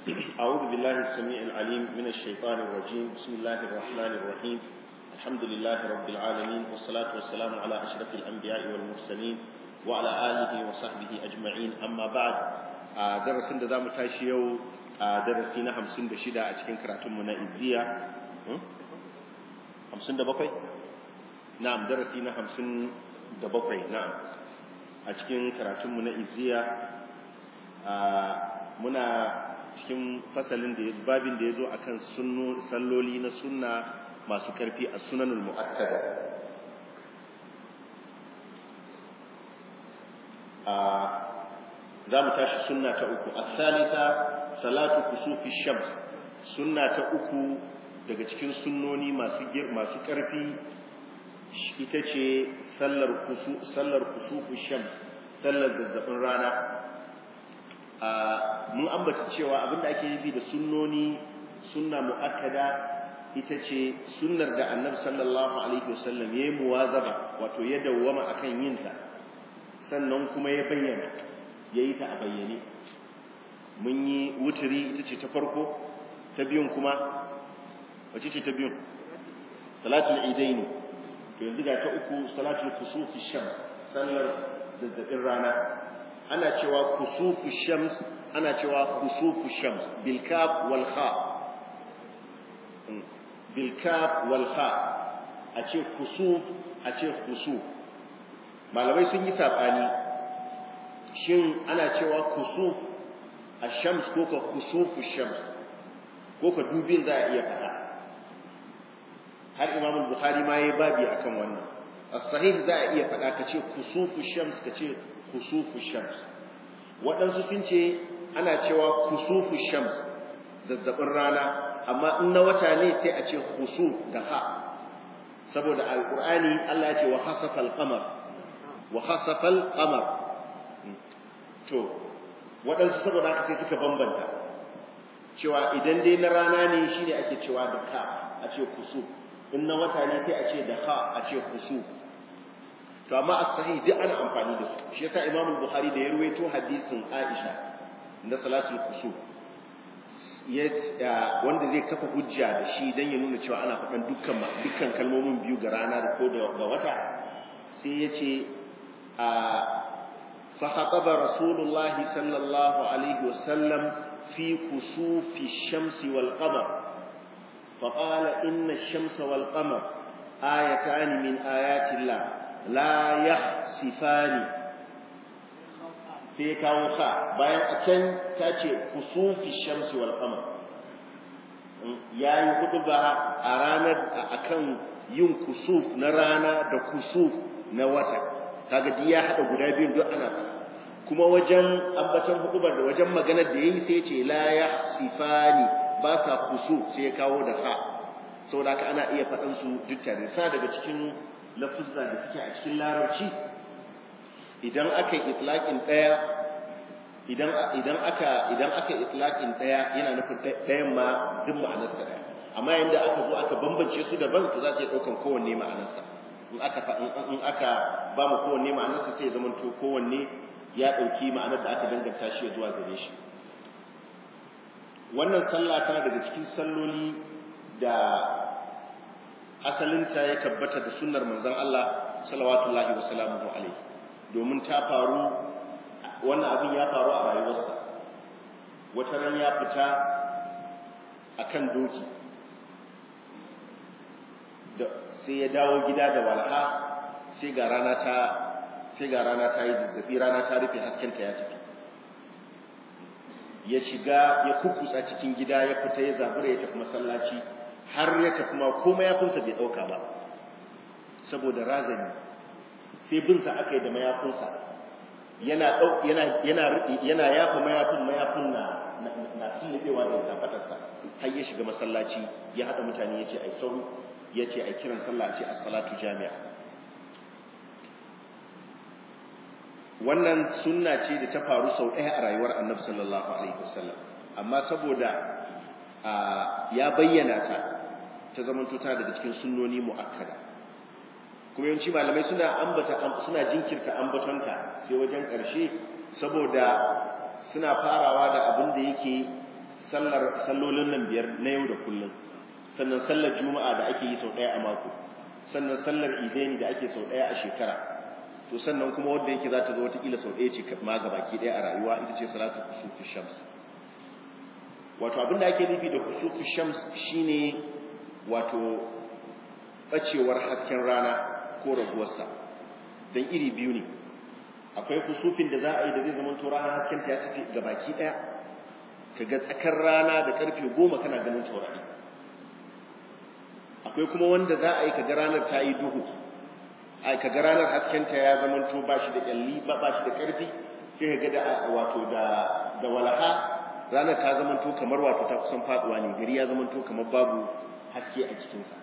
أعوذ بالله السميع العليم من الشيطان الرجيم بسم الله الرحمن الرحيم الحمد لله رب العالمين والصلاة والسلام على أشرف الأنبياء والمرسلين وعلى آله وصحبه أجمعين أما بعد درس da mu tashi yau a darasi na 56 a cikin karatunmu na izziya 57 na'am darasi na 57 na'am a cikin karatunmu na izziya muna cikin fasalin da babin da ya zo a kan salloli na sunna masu karfi a sunanul mu'akkada za mu tashi sunna ta uku a salita salatu kusufi shams sunna ta uku daga cikin sunnoni masu karfi ita ce sallar kusufi shams sallar zazzabin rana mun ambata cewa abinda ake nufi da sunnoni sunna muakkada ita ce sunnar da annabi sallallahu alaihi wasallam yayi muwazaba wato ya dawwama akan yin ta sannan kuma ya bayyana yayi ta a bayyane mun yi wuturi ita ce ta farko ta biyun kuma wace ce ta biyun salatul idaini to yanzu ga ta uku salatul kusufi shams sallar zazzabin rana ana cewa kusufu shams ana cewa kusufu shams bil kaf wal kha bil kaf wal kha a ce kusuf a ce kusuf malamai sun yi sabani shin ana cewa kusuf ash-shams ko ka kusufu shams ko ka dubin za a iya faɗa har imam al-bukhari ma yayi babi akan wannan as-sahih za a iya faɗa ka ce kusufu shams ka ce kusufu shams waɗansu sun ce ana cewa kusufu shams zazzabin rana amma in na wata ne sai a ce kusuf da ha saboda alqur'ani Allah ya ce wa khasafa al-qamar wa khasafa al-qamar to waɗansu saboda haka sai suka bambanta cewa idan dai na rana ne shine ake cewa da ka a ce kusuf in na wata ne sai a ce da ha a ce kusuf to amma as-sahih duk ana amfani da su shi yasa Imam Bukhari da ya ruwaito hadisin Aisha na salatul kusuf ya wanda zai kafa hujja da shi dan ya nuna cewa ana faɗan dukkan dukkan kalmomin biyu ga rana da ko da wata sai ya ce a fa khataba rasulullahi sallallahu alaihi wasallam fi kusufi shamsi wal qamar fa qala inna ash-shamsa wal qamar ayatan min ayati Allah la yakhsifani sai kawo ka bayan a can ta ce kusufi shamsi wal qamar yayi hutuba a ranar akan yin kusuf na rana da kusuf na wata kaga duk ya hada guda biyun duk ana kuma wajen ambaton hutubar da wajen maganar da yayi sai ce la yakhsifani ba sa kusuf sai kawo da ka saboda haka ana iya faɗan su duk tare sa daga cikin lafuzza da suke a cikin larabci idan aka yi itlaqin daya idan idan aka idan aka yi itlaqin daya yana nufin dayan ma duk ma'anarsa daya amma yanda aka zo aka bambance su daban to za su iya daukan kowanne ma'anarsa in aka in aka ba mu kowanne ma'anarsa sai ya zama to kowanne ya dauki ma'anar da aka danganta shi zuwa gare shi wannan sallah tana daga cikin salloli da asalinta ya tabbata da sunnar manzon Allah salawatullahi wa salamuhu alaihi domin ta faru wannan abin ya faru a rayuwarsa wata ran ya fita akan doki da sai ya dawo gida da walha sai ga rana ta sai ga rana ta yi zazzabi rana ta rufe haskenta ya tafi ya shiga ya kukkusa cikin gida ya fita ya zabura ya tafi masallaci har ya tafi ma ko mayafinsa bai ɗauka ba saboda razani sai binsa aka yi da mayafinsa yana yana yana yana yafa mayafin mayafin na na tunnubewa da tafatarsa har ya shiga masallaci ya haɗa mutane ya ce ai sauru ya ce ai kiran sallah ce as-salatu jami'a wannan sunna ce da ta faru sau ɗaya a rayuwar annabi sallallahu alaihi wasallam amma saboda ya bayyana ta ta zamanto tana daga cikin sunnoni mu'akkada kuma yawanci malamai suna ambata suna jinkirta ambatonta sai wajen ƙarshe saboda suna farawa da abin da yake sallar sallolin nan biyar na yau da kullum sannan sallar juma'a da ake yi sau ɗaya a mako sannan sallar idani da ake sau ɗaya a shekara to sannan kuma wanda yake za ta zo watakila sau ɗaya ce ma ga baki ɗaya a rayuwa ita ce salatu kusufi shams wato abin da ake nufi da kusufi shams shine wato ɓacewar hasken rana ko raguwarsa don iri biyu ne akwai kusufin da za a yi da zai zama to ranar hasken ta ya tafi ga baki ɗaya ka ga tsakar rana da ƙarfe goma kana ganin taurari akwai kuma wanda za a yi ka ga ranar ta yi duhu a ka ga ranar haskenta ya zama to ba shi da kyalli ba ba shi da ƙarfi sai ka ga da wato da da walaha ranar ta zama to kamar wato ta kusan faduwa ne gari ya zama to kamar babu haske a cikinsa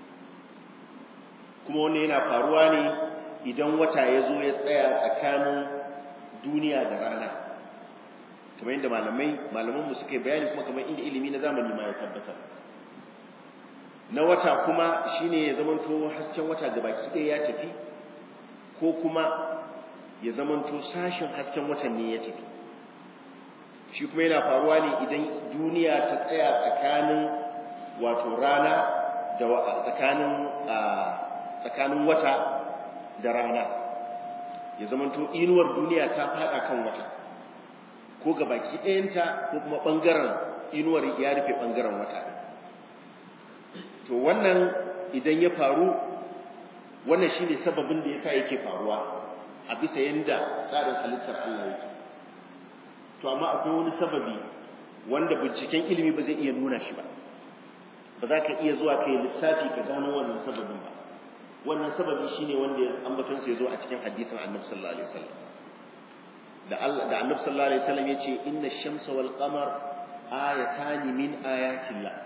kuma wannan yana faruwa ne idan wata ya zo ya tsaya tsakanin duniya da rana kamar yadda malamai malamanmu suka yi bayani kuma kamar inda ilimi na zamani ma ya tabbatar na wata kuma shine ya zamanto hasken wata gabaki ɗaya ya tafi ko kuma ya zamanto sashen hasken watan ne ya tafi shi kuma yana faruwa ne idan duniya ta tsaya tsakanin wato rana da tsakanin tsakanin wata da rana ya zamanto inuwar duniya ta fada kan wata ko gabaki ɗayanta ko kuma ɓangaren inuwar ya rufe ɓangaren wata to wannan idan ya faru wannan shine sababin da yasa yake faruwa a bisa yanda tsarin halittar Allah yake to amma akwai wani sababi wanda binciken ilimi ba zai iya nuna shi ba ba za ka iya zuwa kai lissafi ka gano wannan sababin ba wannan sababi shine wanda ambaton sa yazo a cikin hadisin Annabi sallallahu alaihi wasallam da Allah da Annabi sallallahu alaihi wasallam yace inna ash-shamsa wal qamar ayatan min ayatillah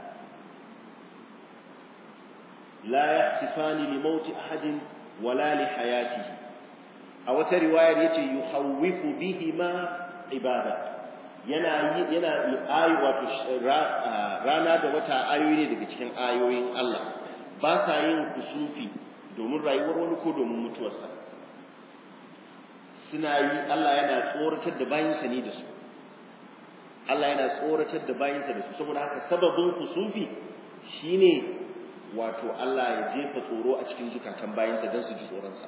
la yahsifani li mauti ahadin wala li hayatihi a wata riwayar yace yuhawwifu bihima ibada yana yana ayi wato rana da wata ayoyi ne daga cikin ayoyin Allah ba sa yin kusufi domin rayuwar wani ko domin mutuwarsa suna yi Allah yana tsoratar da bayinsa ne da su Allah yana tsoratar da bayinsa da su saboda haka sababin kusufi shine wato Allah ya jefa tsoro a cikin zukatan bayinsa don su ji tsoronsa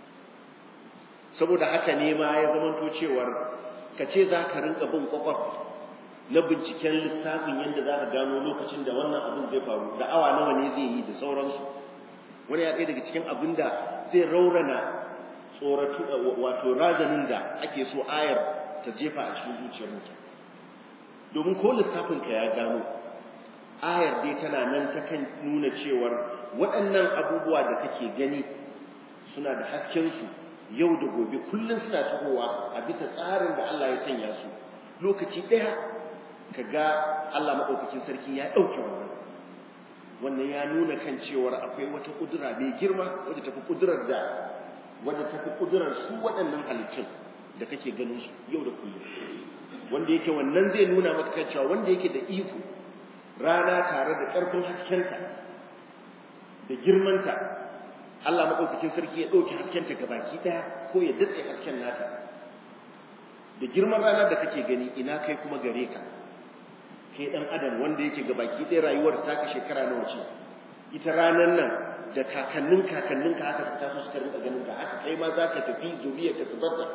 saboda haka ne ma ya zamanto cewar ka ce za ka rinka bin kwakwaf na binciken lissafin yadda za ka gano lokacin da wannan abin zai faru da awa nawa ne zai yi da sauransu wani ya ɗaya daga cikin abin da zai raurana tsoratu wato razanin da ake so ayar ta jefa a cikin zuciyar mutum domin ko lissafin ka ya gano ayar dai tana nan ta kan nuna cewar waɗannan abubuwa da kake gani suna da haskensu yau da gobe kullum suna tahowa a bisa tsarin da Allah ya sanya su lokaci ɗaya ka ga Allah maɗaukakin sarki ya ɗauke wannan wannan ya nuna kan cewar akwai wata ƙudura mai girma wadda tafi ƙudurar da wadda tafi ƙudurar su waɗannan halittun da kake ganin su yau da kullum wanda yake wannan zai nuna maka kan cewa wanda yake da iko rana tare da ƙarfin haskenta da girmanta Allah maɗaukakin sarki ya ɗauki haskenta ga baki ɗaya ko ya datse hasken nata da girman rana da kake gani ina kai kuma gare ka kai ɗan adam wanda yake ga baki ɗaya rayuwar taka shekara nawa ce ita ranar nan da kakannin kakannin ka haka su taso suka rinka ganin ka haka kai ma za ka tafi zuriyar ka su barta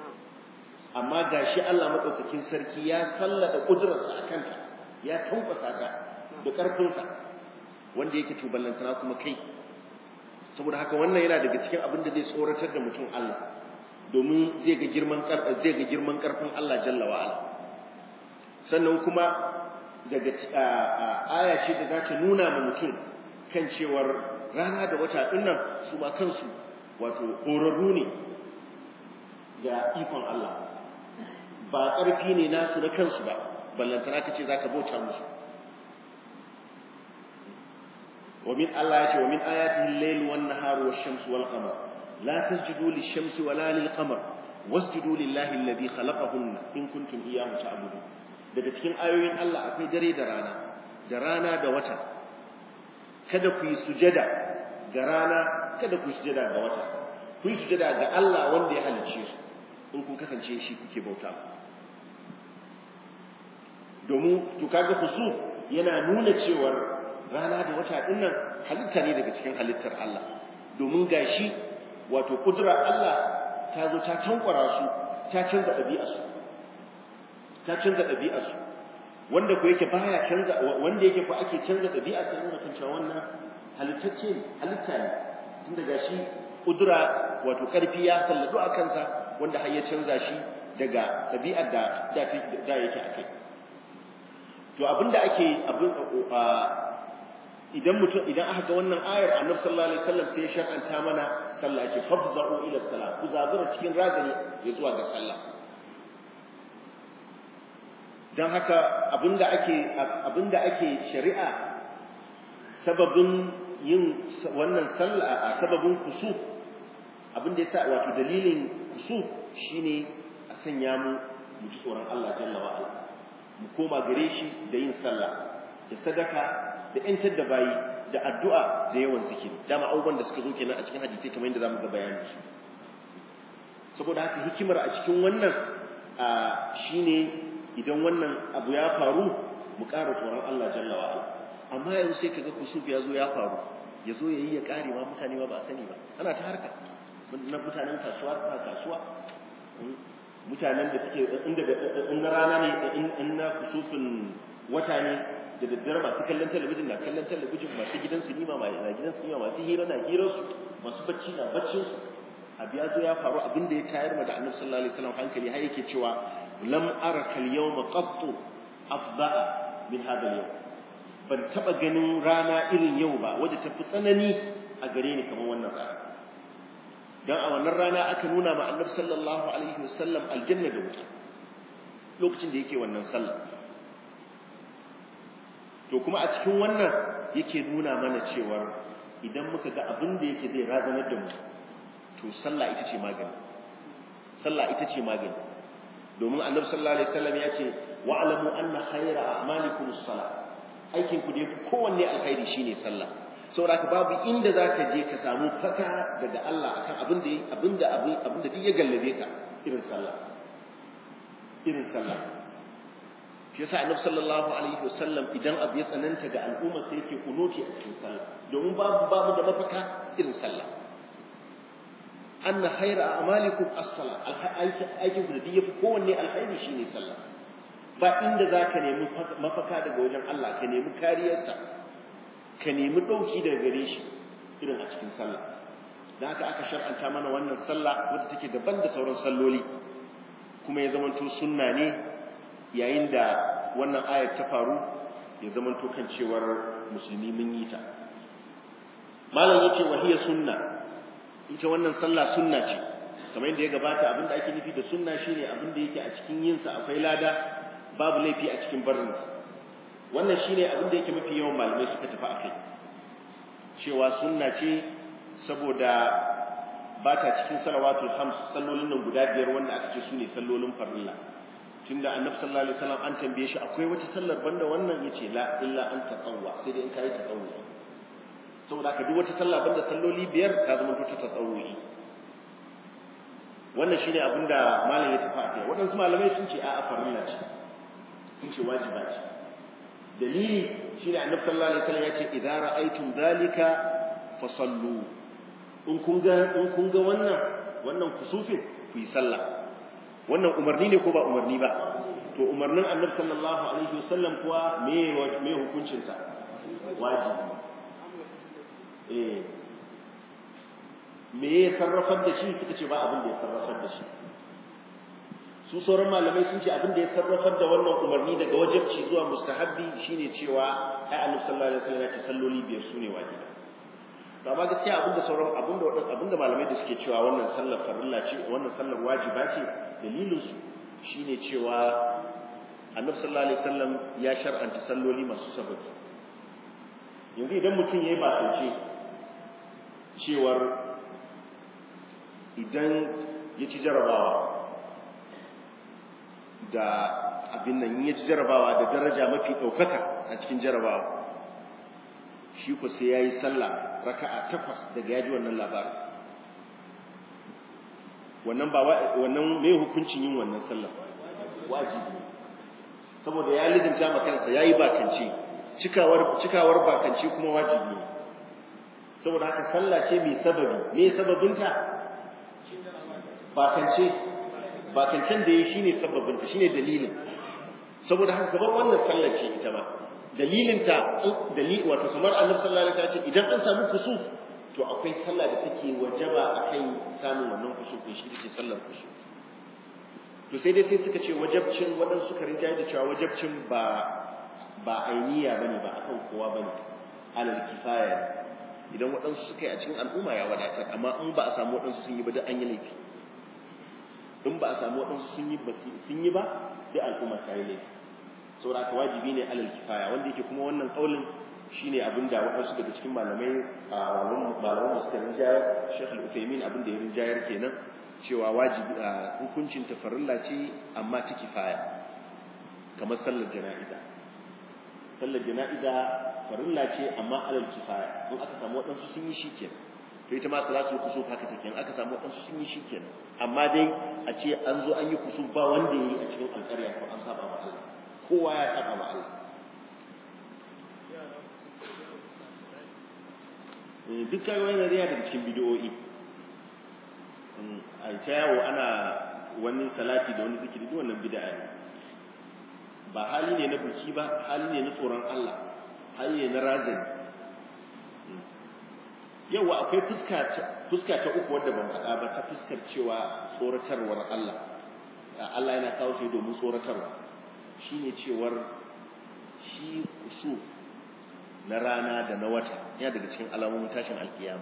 amma ga shi Allah maɗaukakin sarki ya sallada ƙudurarsa a kanka ya tankwasa ka da ƙarfinsa wanda yake tuballantana kuma kai saboda haka wannan yana daga cikin abin da zai tsoratar da mutum Allah domin zai ga girman zai ga girman karfin Allah jalla wa ala sannan kuma daga aya ce da za ta nuna ma mutum kan cewar rana da wata dinnan su ma kansu wato horarru ne ga ikon Allah ba ƙarfi ne nasu na kansu ba ballantana ka ce za ka bauta musu ومن الله يتي ومن آياته الليل والنهار والشمس والقمر لا تسجدوا للشمس ولا للقمر واسجدوا لله الذي خلقهن إن كنتم إياه تعبدون daga cikin ayoyin Allah akwai dare da rana da rana da wata kada ku yi sujada ga rana kada ku yi sujada ga wata ku yi sujada ga Allah wanda ya halicce su in kun kasance shi kuke bauta domin to kaga kusuf yana nuna cewar rana da wata din nan halitta ne daga cikin halittar Allah domin gashi wato kudura Allah ta zo ta tankwara su ta canza ɗabi'arsu ta canza ɗabi'arsu wanda ko yake baya canza wanda yake ko ake canza ɗabi'arsa yana kan cewa wannan halittacce ne halitta ne tunda gashi kudura wato karfi ya salladu a kansa wanda har ya canza shi daga ɗabi'ar da da yake a kai to abinda ake abin idan mutum idan aka ga wannan ayar annabi sallallahu alaihi wasallam sai ya shar'anta mana sallah ya ce fafza'u ila salat ku zabura cikin razani ya zuwa ga sallah dan haka abinda ake abinda ake shari'a sababin yin wannan sallah sababin kusuf abinda yasa wato dalilin kusuf shine a sanya mu mu ji tsoron Allah jalla wa ala mu koma gare shi da yin sallah da sadaka da ‘yantar da bayi da addu'a da yawan zikiri dama abubuwan da suka zo kenan a cikin hadisai kamar yadda za mu ga bayani saboda haka hikimar a cikin wannan shi ne idan wannan abu ya faru mu ƙara tsoron Allah jalla wa amma yanzu sai kaga kusuf ya zo ya faru ya zo ya yi ya ƙare ma mutane ma ba a sani ba ana ta harka na mutanen kasuwa suna kasuwa mutanen da suke inda in na rana ne in na kusufin wata ne da daddare masu kallon talabijin na kallon talabijin masu gidan sinima na gidan sinima masu hira na hirarsu masu bacci na baccinsu abu ya zo ya faru abin da ya tayar ma da annabi sallallahu alaihi wasallam hankali har yake cewa lam ara kal yawma qattu afda'a min hadha al-yawm ban taba ganin rana irin yau ba wadda ta fi tsanani a gare ni kamar wannan rana dan a wannan rana aka nuna ma annabi sallallahu alaihi wasallam aljanna da wuta lokacin da yake wannan sallah to kuma a cikin wannan yake nuna mana cewa idan muka ga abin da yake zai razanar da mu to sallah ita ce magani sallah ita ce magani domin annabi sallallahu alaihi wasallam ya ce wa'lamu anna khayra a'malikum as-salah aikin ku da yafi kowanne alkhairi shine sallah saboda babu inda zaka je ka samu faka daga Allah akan abin da abin da abin da duk ya gallabe ka irin sallah irin sallah shi yasa annabi sallallahu alaihi wasallam idan abu ya tsananta ga al'umma sai yake kunuti a cikin sallah domin babu babu da mafaka irin sallah anna khayra a'malikum as-salah aikin ku da duk yafi kowanne alkhairi shine sallah ba inda zaka nemi mafaka daga wajen Allah ka nemi kariyarsa ka nemi dauki daga gare shi irin a cikin sallah dan haka aka shar'anta mana wannan sallah wadda take daban da sauran salloli kuma ya zamanto sunna ne yayin da wannan ayar ta faru ya zamanto kan cewar musulmi mun yi ta malam yace wahiya sunna ita wannan sallah sunna ce kamar yadda ya gabata abinda ake nufi da sunna shine abinda yake a cikin yin sa akwai lada babu laifi a cikin barin sa wannan shine abinda yake mafi yawan malamai suka tafi akai cewa sunna ce saboda ba ta cikin salawatul khams sallolin nan guda biyar wanda aka ce sune sallolin farilla tunda annabi sallallahu alaihi wasallam an tambaye shi akwai wata sallar banda wannan yace la illa an tatawwa sai dai in kai tatawwa saboda ka duk wata sallah banda salloli biyar ta zama ta tatawwi wannan shine abinda malam ya tafi akai wadansu malamai sun ce a'a farilla ce sun ce wajiba ce dalili shine annabi sallallahu alaihi wasallam yace idza ra'aytum dhalika fasallu in kun ga in kun ga wannan wannan kusufin ku yi sallah wannan umarni ne ko ba umarni ba to umarnin annabi sallallahu alaihi wasallam kuwa me me hukuncin sa wajibi eh me ya sarrafar da shi suka ce ba abin da ya sarrafar da shi su sauran malamai sun ce abin da ya sarrafar da wannan umarni daga wajibci zuwa mustahabbi shine cewa ai annabi sallallahu alaihi wasallam ya ce salloli biyar sune wajibi to amma gaskiya abin da sauran abin da abin da malamai da suke cewa wannan sallar farilla ce wannan sallar wajiba ce dalilin su shine cewa annabi sallallahu alaihi wasallam ya shar'anta salloli masu sababi yanzu idan mutum yayi bakance cewar idan ya ci jarabawa da abin nan ya ci jarabawa da daraja mafi ɗaukaka a cikin jarabawa shi ku sai ya yi sallah raka'a takwas daga ya ji wannan labarin wannan ba wannan mai hukuncin yin wannan sallah wajibi saboda ya lizinta ma kansa yayi bakance cikawar cikawar bakance kuma wajibi ne saboda haka sallah ce mai sababi me sababinta bakance bakancen da yayi shine sababinta shine dalilin saboda haka gaban wannan sallar ce ita ma dalilin ta dalili wato kamar Annabi sallallahu alaihi wasallam ce idan an samu kusuf to akwai sallah da take wajaba akan samun wannan kusuf din shi ce sallar kusuf to sai dai sai suka ce wajabcin waɗansu suka rinjaye da cewa wajabcin ba ba ainiya bane ba akan kowa bane alal kifaya idan waɗansu suka yi a cikin al'umma ya wadatar amma in ba a samu waɗansu sun yi ba duk an yi laifi in ba a samu waɗansu sun yi ba sun yi ba duk al'umma ta yi laifi saboda haka wajibi ne alal kifaya wanda yake kuma wannan kaulin shine abin da waɗansu daga cikin malamai a malaman da suka rinjayar Sheikh Al-Uthaymeen abin da ya rinjayar kenan cewa wajibi hukuncin tafarilla ce amma ta kifaya kamar sallar jana'iza sallar jana'iza farilla ce amma alal kifaya in aka samu waɗansu sun yi shi kenan to ita ma salatul kusuf haka take in aka samu waɗansu sun yi shi kenan amma dai a ce an zo an yi kusuf ba wanda yayi a cikin alƙarya ko an saba ma Allah kowa ya saba ma Allah duk kai wani riya daga cikin bidiyoyi a ta yawo ana wani salati da wani zikiri duk wannan bid'a ne ba hali ne na buki ba hali ne na tsoron Allah hali ne na razani yawa akwai fuska fuska ta uku wadda ban faɗa ba ta fuskar cewa tsoratarwar Allah Allah yana kawo shi domin tsoratarwa shine cewar shi kusu na rana da na wata yana daga cikin alamomin tashin alkiyama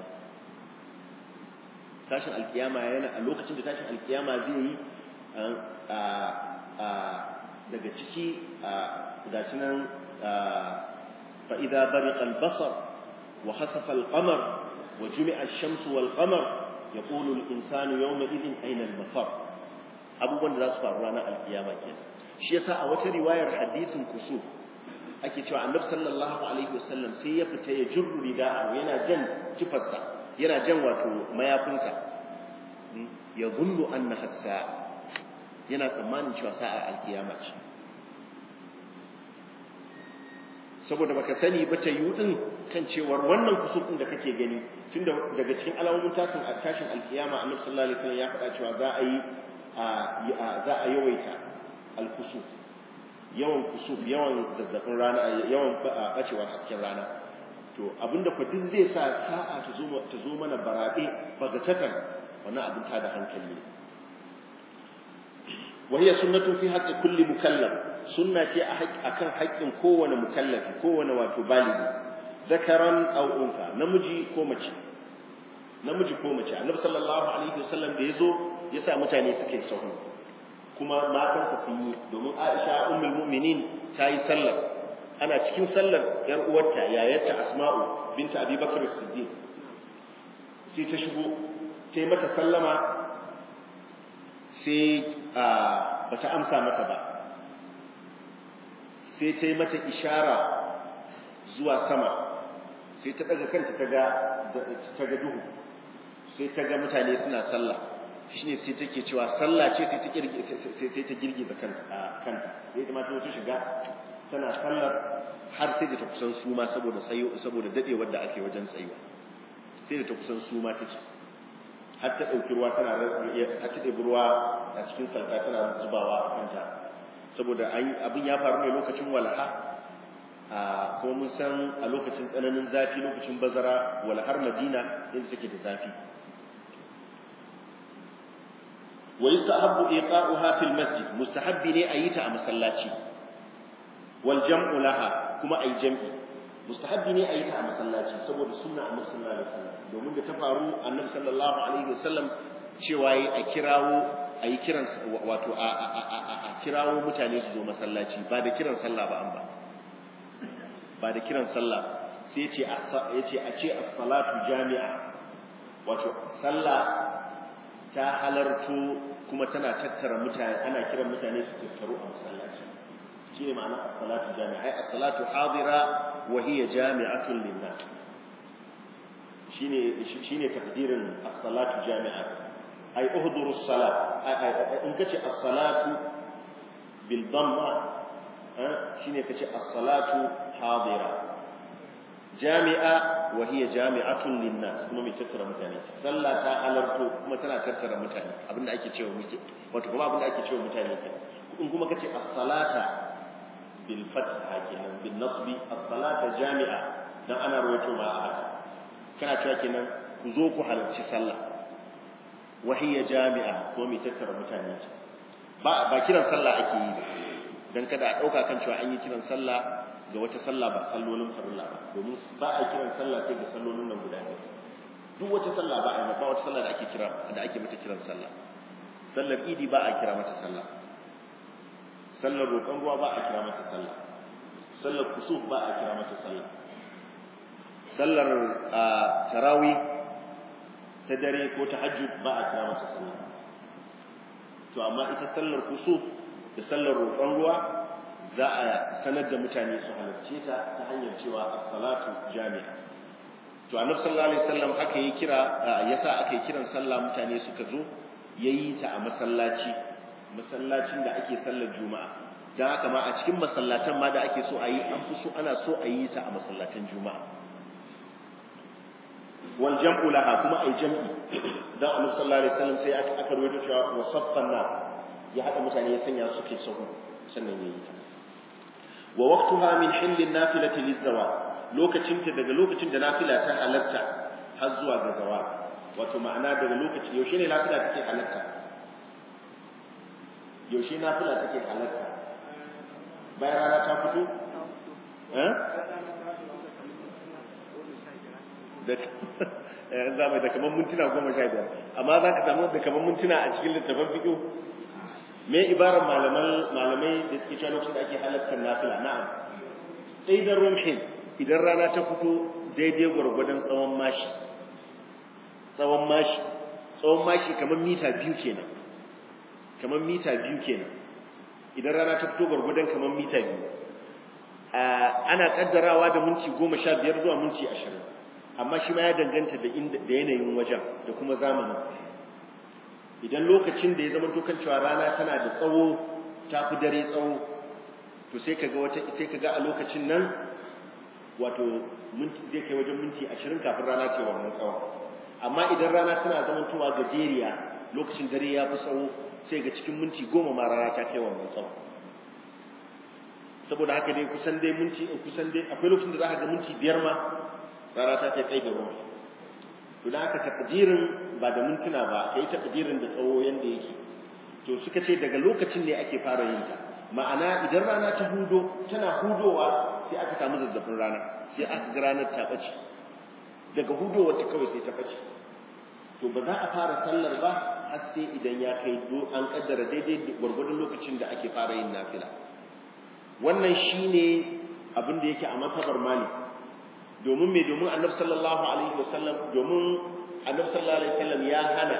tashin alkiyama yana a lokacin da tashin alkiyama zai yi daga ciki ga shi nan fa'ida bariƙa albasar wa hasafa alƙamar wa jumi'a shamsu wal ƙamar ya ƙulu insanu yau mai izin ainihin mafar abubuwan da za su faru ranar alkiyama ke shi yasa a wata riwayar hadisin kusur ake cewa annabi sallallahu alaihi wasallam sai ya fita ya jirru rida'a yana jan kifarsa yana jan wato mayafinsa ya gundu annaha sa'a yana tsammanin cewa sa'a alkiyama ce saboda baka sani ba ta yi din kan cewar wannan kusufin da kake gani tunda daga cikin alamomin tashin tashin alkiyama annabi sallallahu alaihi wasallam ya faɗa cewa za a yi za a yawaita alkusuf yawan kusuf yawan zazzafin rana yawan bacewar hasken rana to abinda fa duk zai sa sa'a ta zo ta zo mana barabe bagatatan wannan abin ta da hankali ne wa hiya sunnatu fi haqqi kulli mukallaf sunna ce akan haƙƙin kowane mukallafi kowane wato baligi zakaran aw unsa namiji ko mace namiji ko mace annabi sallallahu alaihi wasallam da yazo ya sa mutane suke sahu kuma matansa sun yi domin Aisha ummul mu'minin ta yi sallar ana cikin sallar yar uwarta yayarta Asma'u binta Abi Bakr as-Siddiq sai ta shigo sai mata sallama sai bata amsa mata ba sai ta yi mata ishara zuwa sama sai ta daga kanta ta ga ta ga duhu sai ta ga mutane suna sallah shine sai take cewa sallah ce sai ta kirgi sai sai ta girgiza kanta kanta sai ta mata ta shiga tana sallar har sai da ta kusan suma saboda tsayo saboda dadewar da ake wajen tsayuwa sai da ta kusan suma ta ce har ta dauki ruwa tana har ta ɗebi ruwa a cikin salka tana zubawa a kanta saboda abin ya faru ne lokacin walaha a kuma mun san a lokacin tsananin zafi lokacin bazara walahar madina yadda take da zafi wa yustahabbu iqa'uha fil masjid mustahabbi ne a yi ta a masallaci wal jam'u laha kuma ayi jam'i mustahabbi ne a yi ta a masallaci saboda sunna annabi sallallahu alaihi wasallam domin da ta faru annabi sallallahu alaihi wasallam cewa yi a kirawo a yi kiran wato a kirawo mutane su zo masallaci ba da kiran sallah ba an ba ba da kiran sallah sai ya ce a ce as-salatu jami'a wato sallah ta halarto kuma tana tattara mutane ana kiran mutane su tattaru a masallaci shine ma'ana as-salatu jami'a ai as-salatu hadira wa hiya jami'atun lin-nas shine shine takdirin as-salatu jami'a ay uhduru as-salat in kace as-salatu bil dhamma shine kace as-salatu hadira jami'a wa hiya jami'atun lin-nas kuma mai tattara mutane sallah ta halarto kuma tana tattara mutane abinda ake cewa muke wato kuma abinda ake cewa mutane ke in kuma kace as-salata bil fatha kenan bin nasbi as-salata jami'a dan ana rawaito ma a haka kana cewa kenan ku zo ku halarci sallah wa hiya jami'a kuma mai tattara mutane ba ba kiran sallah ake yi dan kada a dauka kan cewa an yi kiran sallah ga wata sallah ba sallolin farilla ba domin ba a kiran sallah sai ga sallolin nan guda ɗaya duk wata sallah ba a yi ba wata sallah da ake kira da ake mata kiran sallah sallar idi ba a kira mata sallah sallar roƙon ruwa ba a kira mata sallah sallar kusuf ba a kira mata sallah sallar tarawi ta dare ko ta hajjud ba a kira mata sallah to amma ita sallar kusuf da sallar roƙon ruwa za a sanar da mutane su halarce ta ta hanyar cewa as-salatu jami'a to annabi sallallahu alaihi wasallam haka yi kira yasa aka yi kiran sallah mutane suka zo yayi ta a masallaci masallacin da ake sallar juma'a dan haka ma a cikin masallatan ma da ake so a yi an fi so ana so a yi ta a masallatan juma'a wal jam'u laha kuma ai jam'i dan annabi sallallahu alaihi wasallam sai aka aka rawaito cewa wasaffan na ya hada mutane ya sanya su ke sahu sannan yayi ta wa waqtuha min hillin nafilati lizawal lokacin ta daga lokacin da nafila ta halarta har zuwa ga zawal wato ma'ana daga lokacin yaushe ne nafila take halarta yaushe nafila take halarta bayan rana ta fito eh da yanzu mai da kaman mintuna goma sha biyar amma za ka samu da kaman mintuna a cikin littafin fiƙo me ibarar malaman malamai da suke cewa lokacin da ake halartar nafila na'am sai da rumhin idan rana ta fito daidai gwargwadon tsawon mashi tsawon mashi tsawon mashi kamar mita biyu kenan kamar mita biyu kenan idan rana ta fito gwargwadon kamar mita biyu ana kaddarawa da minti goma sha biyar zuwa minti ashirin amma shi ma ya danganta da yanayin wajen da kuma zamanin idan lokacin da ya zama kan cewa rana tana da tsawo ta fi dare tsawo to sai kaga wata sai kaga a lokacin nan wato minti zai kai wajen minti 20 kafin rana ta wannan tsawo amma idan rana tana zamantowa gajeriya lokacin dare ya fi tsawo sai ga cikin minti 10 ma rana ta kai wannan tsawo saboda haka dai kusan dai minti kusan dai akwai lokacin da za ka ga minti biyar ma rana ta kai da ruwa to da aka takdirin ba da mintuna ba kai takdirin da tsawo yanda yake to suka ce daga lokacin ne ake fara yin ta ma'ana idan rana ta hudo tana hudowa sai aka samu zazzafin rana sai aka ga ranar ta bace daga hudowar ta kawai sai ta bace to ba za a fara sallar ba har sai idan ya kai do an kaddara daidai gwargwadon lokacin da ake fara yin nafila wannan shine abin da yake a matabar malik domin me domin annabi sallallahu alaihi wasallam domin annabi sallallahu alaihi wasallam ya hana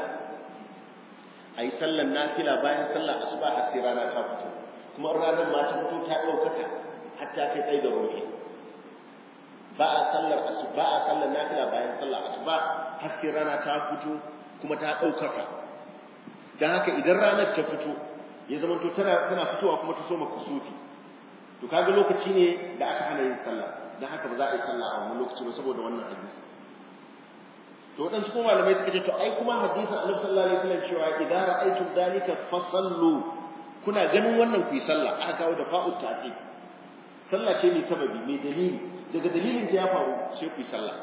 ayi sallar nafila bayan sallar asuba har sai rana ta fito kuma ranar ma ta fito ta daukaka hatta kai tsaye da ruhi ba a sallar asuba a sallar nafila bayan sallar asuba har sai rana ta fito kuma ta daukaka dan haka idan ranar ta fito ya zama to tana tana fitowa kuma ta soma kusufi to kaga lokaci ne da aka hana yin sallah dan haka ba za a yi sallah a wannan lokaci ba saboda wannan hadisi to wadansu kuma malamai suka ce to ai kuma hadisin Annabi sallallahu alaihi wasallam cewa idza ra'aytum dalika fasallu kuna ganin wannan ku yi sallah aka kawo da fa'ut ta'ti sallah ce mai sababi mai dalili daga dalilin da ya faru sai ku yi sallah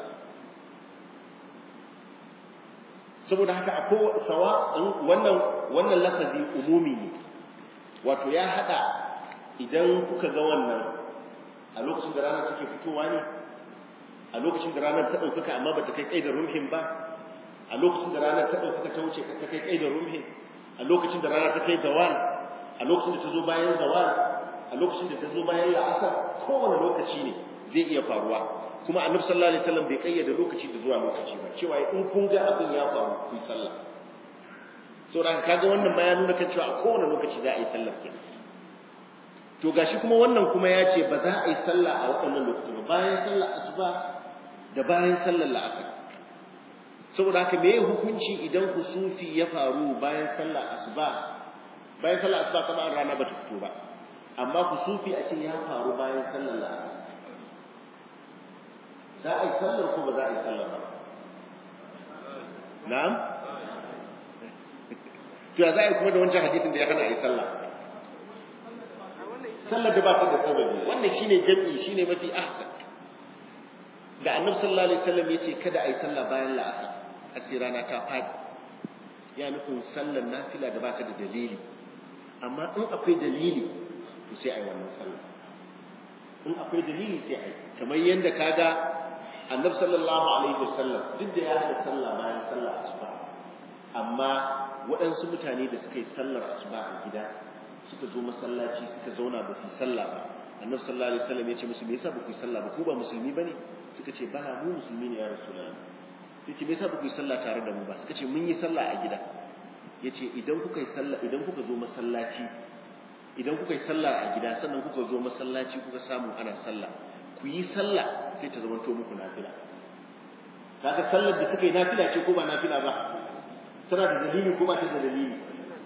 saboda haka akwai sawa wannan wannan lafazi umumi ne wato ya hada idan kuka ga wannan a lokacin da rana take fitowa ne a lokacin da ranar ta ɗaukaka amma ba ta kai da rumhin ba a lokacin da ranar ta ɗaukaka ta wuce ta kai da rumhin a lokacin da rana ta kai zawal a lokacin da ta zo bayan zawal a lokacin da ta zo bayan la'asar kowane lokaci ne zai iya faruwa kuma annabi sallallahu alaihi wasallam bai kayyade lokaci da zuwa lokaci ba cewa in kun ga abin ya faru ku yi sallah saboda kaga wannan ma ya nuna kan cewa a kowane lokaci za a yi sallar kenan to gashi kuma wannan kuma ya ce ba za a yi sallah a waɗannan lokuta ba bayan sallar asuba da bayan sallar la'asar saboda haka me hukunci idan kusufi ya faru bayan sallar asuba bayan sallar asuba kuma rana ba ta fito ba amma kusufi a ce ya faru bayan sallar la'asar za a yi sallar ko ba za a yi sallar ba na'am to ya za a yi kuma da wancan hadisin da ya hana a yi sallah sallar da ba ta da sababi wannan shine jami'i shine mafi ahsan da annabi sallallahu alaihi wasallam yace kada a yi sallah bayan la'asar asira na ta fadi ya nufin sallar nafila da baka da dalili amma in akwai dalili to sai a yi wannan sallah in akwai dalili sai a yi kamar yadda kaga annabi sallallahu alaihi wasallam duk da ya hada sallah bayan sallah asuba amma waɗansu mutane da suka yi sallar asuba a gida suka zo masallaci suka zauna ba su yi sallah ba annabi sallallahu alaihi wasallam ya ce musu me yasa ba ku yi sallah ba ku ba musulmi bane suka ce ba mu musulmi ne ya rasulullah yace me yasa ba ku yi sallah tare da mu ba suka ce mun yi sallah a gida yace idan kuka yi sallah idan kuka zo masallaci idan kuka yi sallah a gida sannan kuka zo masallaci kuka samu ana sallah ku yi sallah sai ta zama to muku nafila kaga sallar da suka yi nafila ce ko ba nafila ba tana da dalili ko ba ta da dalili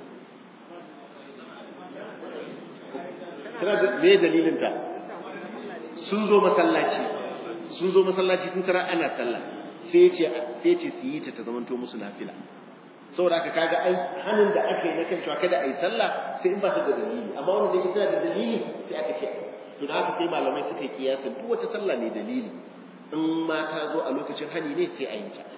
tana da me dalilin ta sun zo masallaci sun zo masallaci sun tara ana sallah sai ce sai ce su yi ta ta zama to musu nafila saboda haka kaga ai hannun da aka yi na kan cewa kada a yi sallah sai in ba ta da dalili amma wanda zai tana da dalili sai aka ce to da haka sai malamai suka yi kiyasin duk wata sallah ne dalili in ma ta zo a lokacin hani ne sai a yi ta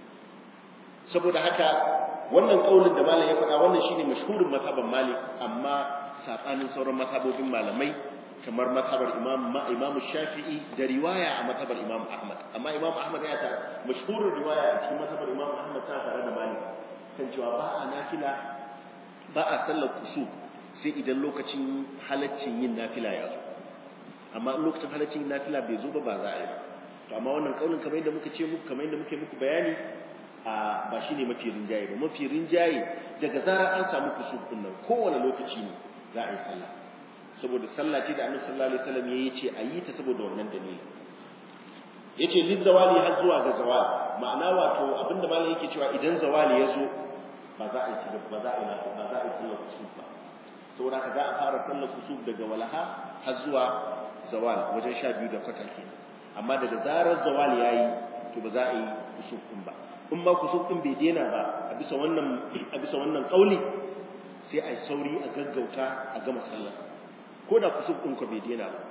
saboda haka wannan kaulin da malam ya faɗa wannan shine mashhurin mazhaban malik amma sabanin sauran mazhabobin malamai kamar mazhabar imam imam shafi'i da riwaya a mazhabar imam ahmad amma imam ahmad ya ta mashhurin riwaya a cikin mazhabar imam ahmad ta tare da malik kan cewa ba a nafila ba a sallar kusur sai idan lokacin halaccin yin nafila ya zo amma in lokacin halaccin yin nafila bai zo ba ba za a yi ba to amma wannan kaulin kamar yadda muka ce muku kamar yadda muke muku bayani a ba shine mafi rinjaye ba mafi rinjaye daga zarar an samu kusur din nan kowane lokaci ne za a yi sallah saboda sallah ce da annabi sallallahu alaihi wasallam yayi ce a yi ta saboda wannan dalili yace lizawali har zuwa ga zawal ma'ana wato abinda malam yake cewa idan zawali ya zo ba za a yi ba za a yi ba za a yi sallar kusuf ba saboda ka za a fara sallar kusuf daga walaha har zuwa zawal wajen sha biyu da kwata kenan amma daga zarar zawal ya yi to ba za a yi kusuf din ba in ma kusuf din bai daina ba a bisa wannan a bisa wannan kauli sai a yi sauri a gaggauta a gama sallar ko da kusuf din ko bai daina ba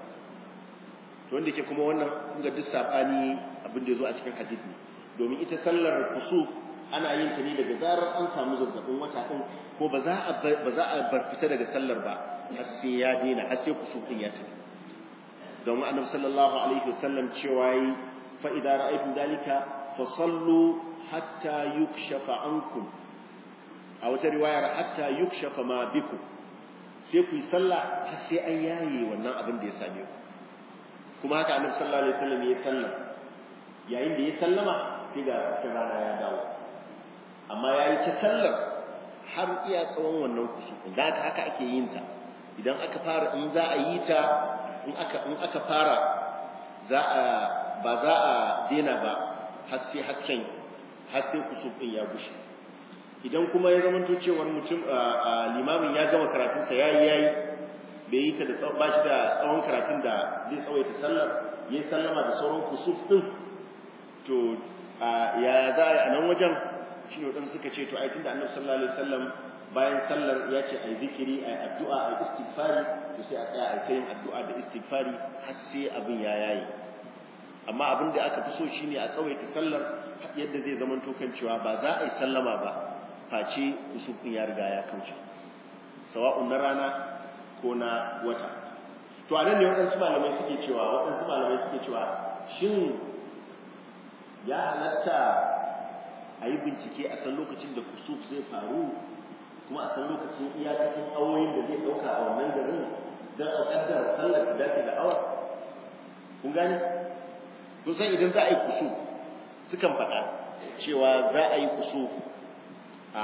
to wanda ke kuma wannan kun ga duk sabani abin da ya zo a cikin hadisi domin ita sallar kusuf ana yin ta ne daga zarar an samu zazzabin wata din ko ba za a ba za a bar fita daga sallar ba har sai ya daina har sai kusuf din ya tafi domin annabi sallallahu alaihi wasallam cewa yi fa idza ra'aytum dalika fa sallu hatta yukshafa ankum a wata riwayar hatta yukshafa ma bikum sai ku yi sallah har sai an yaye wannan abin da ya same ku kuma haka annabi sallallahu alaihi wasallam ya sallam yayin da ya sallama sai ga cikin rana ya dawo amma yayi ta sallar har iya tsawon wannan kusufin da haka haka ake yin ta idan aka fara in za a yi ta in aka in aka fara za a ba za a dena ba har sai hasken har sai kusufin ya gushe idan kuma ya zamanto cewar mutum limamin ya gama karatunsa yayi yayi bai yi ta da tsawon ba shi da tsawon karatun da zai tsawaita sallar ya yi sallama da sauran kusuf ɗin to ya za a yi a nan wajen shi ne waɗansu suka ce to a tun da annabi sallallahu alaihi wasallam bayan sallar ya ce a yi zikiri a yi addu'a a yi istighfari to sai a tsaya a yi yin addu'a da istighfari har sai abin ya yayi amma abin da aka fi so shine a tsawaita sallar yadda zai zama to kan cewa ba za a yi sallama ba face kusuf ɗin ya riga ya kauce sawa'un na rana ko na wata to a nan ne waɗansu malamai suke cewa waɗansu malamai suke cewa shin ya halatta a yi bincike a san lokacin da kusuf zai faru kuma a san lokacin iyakacin awoyin da zai ɗauka a wannan garin don a ƙaddara sallar da dace da awa kun gane to san idan za a yi kusuf sukan faɗa cewa za a yi kusuf a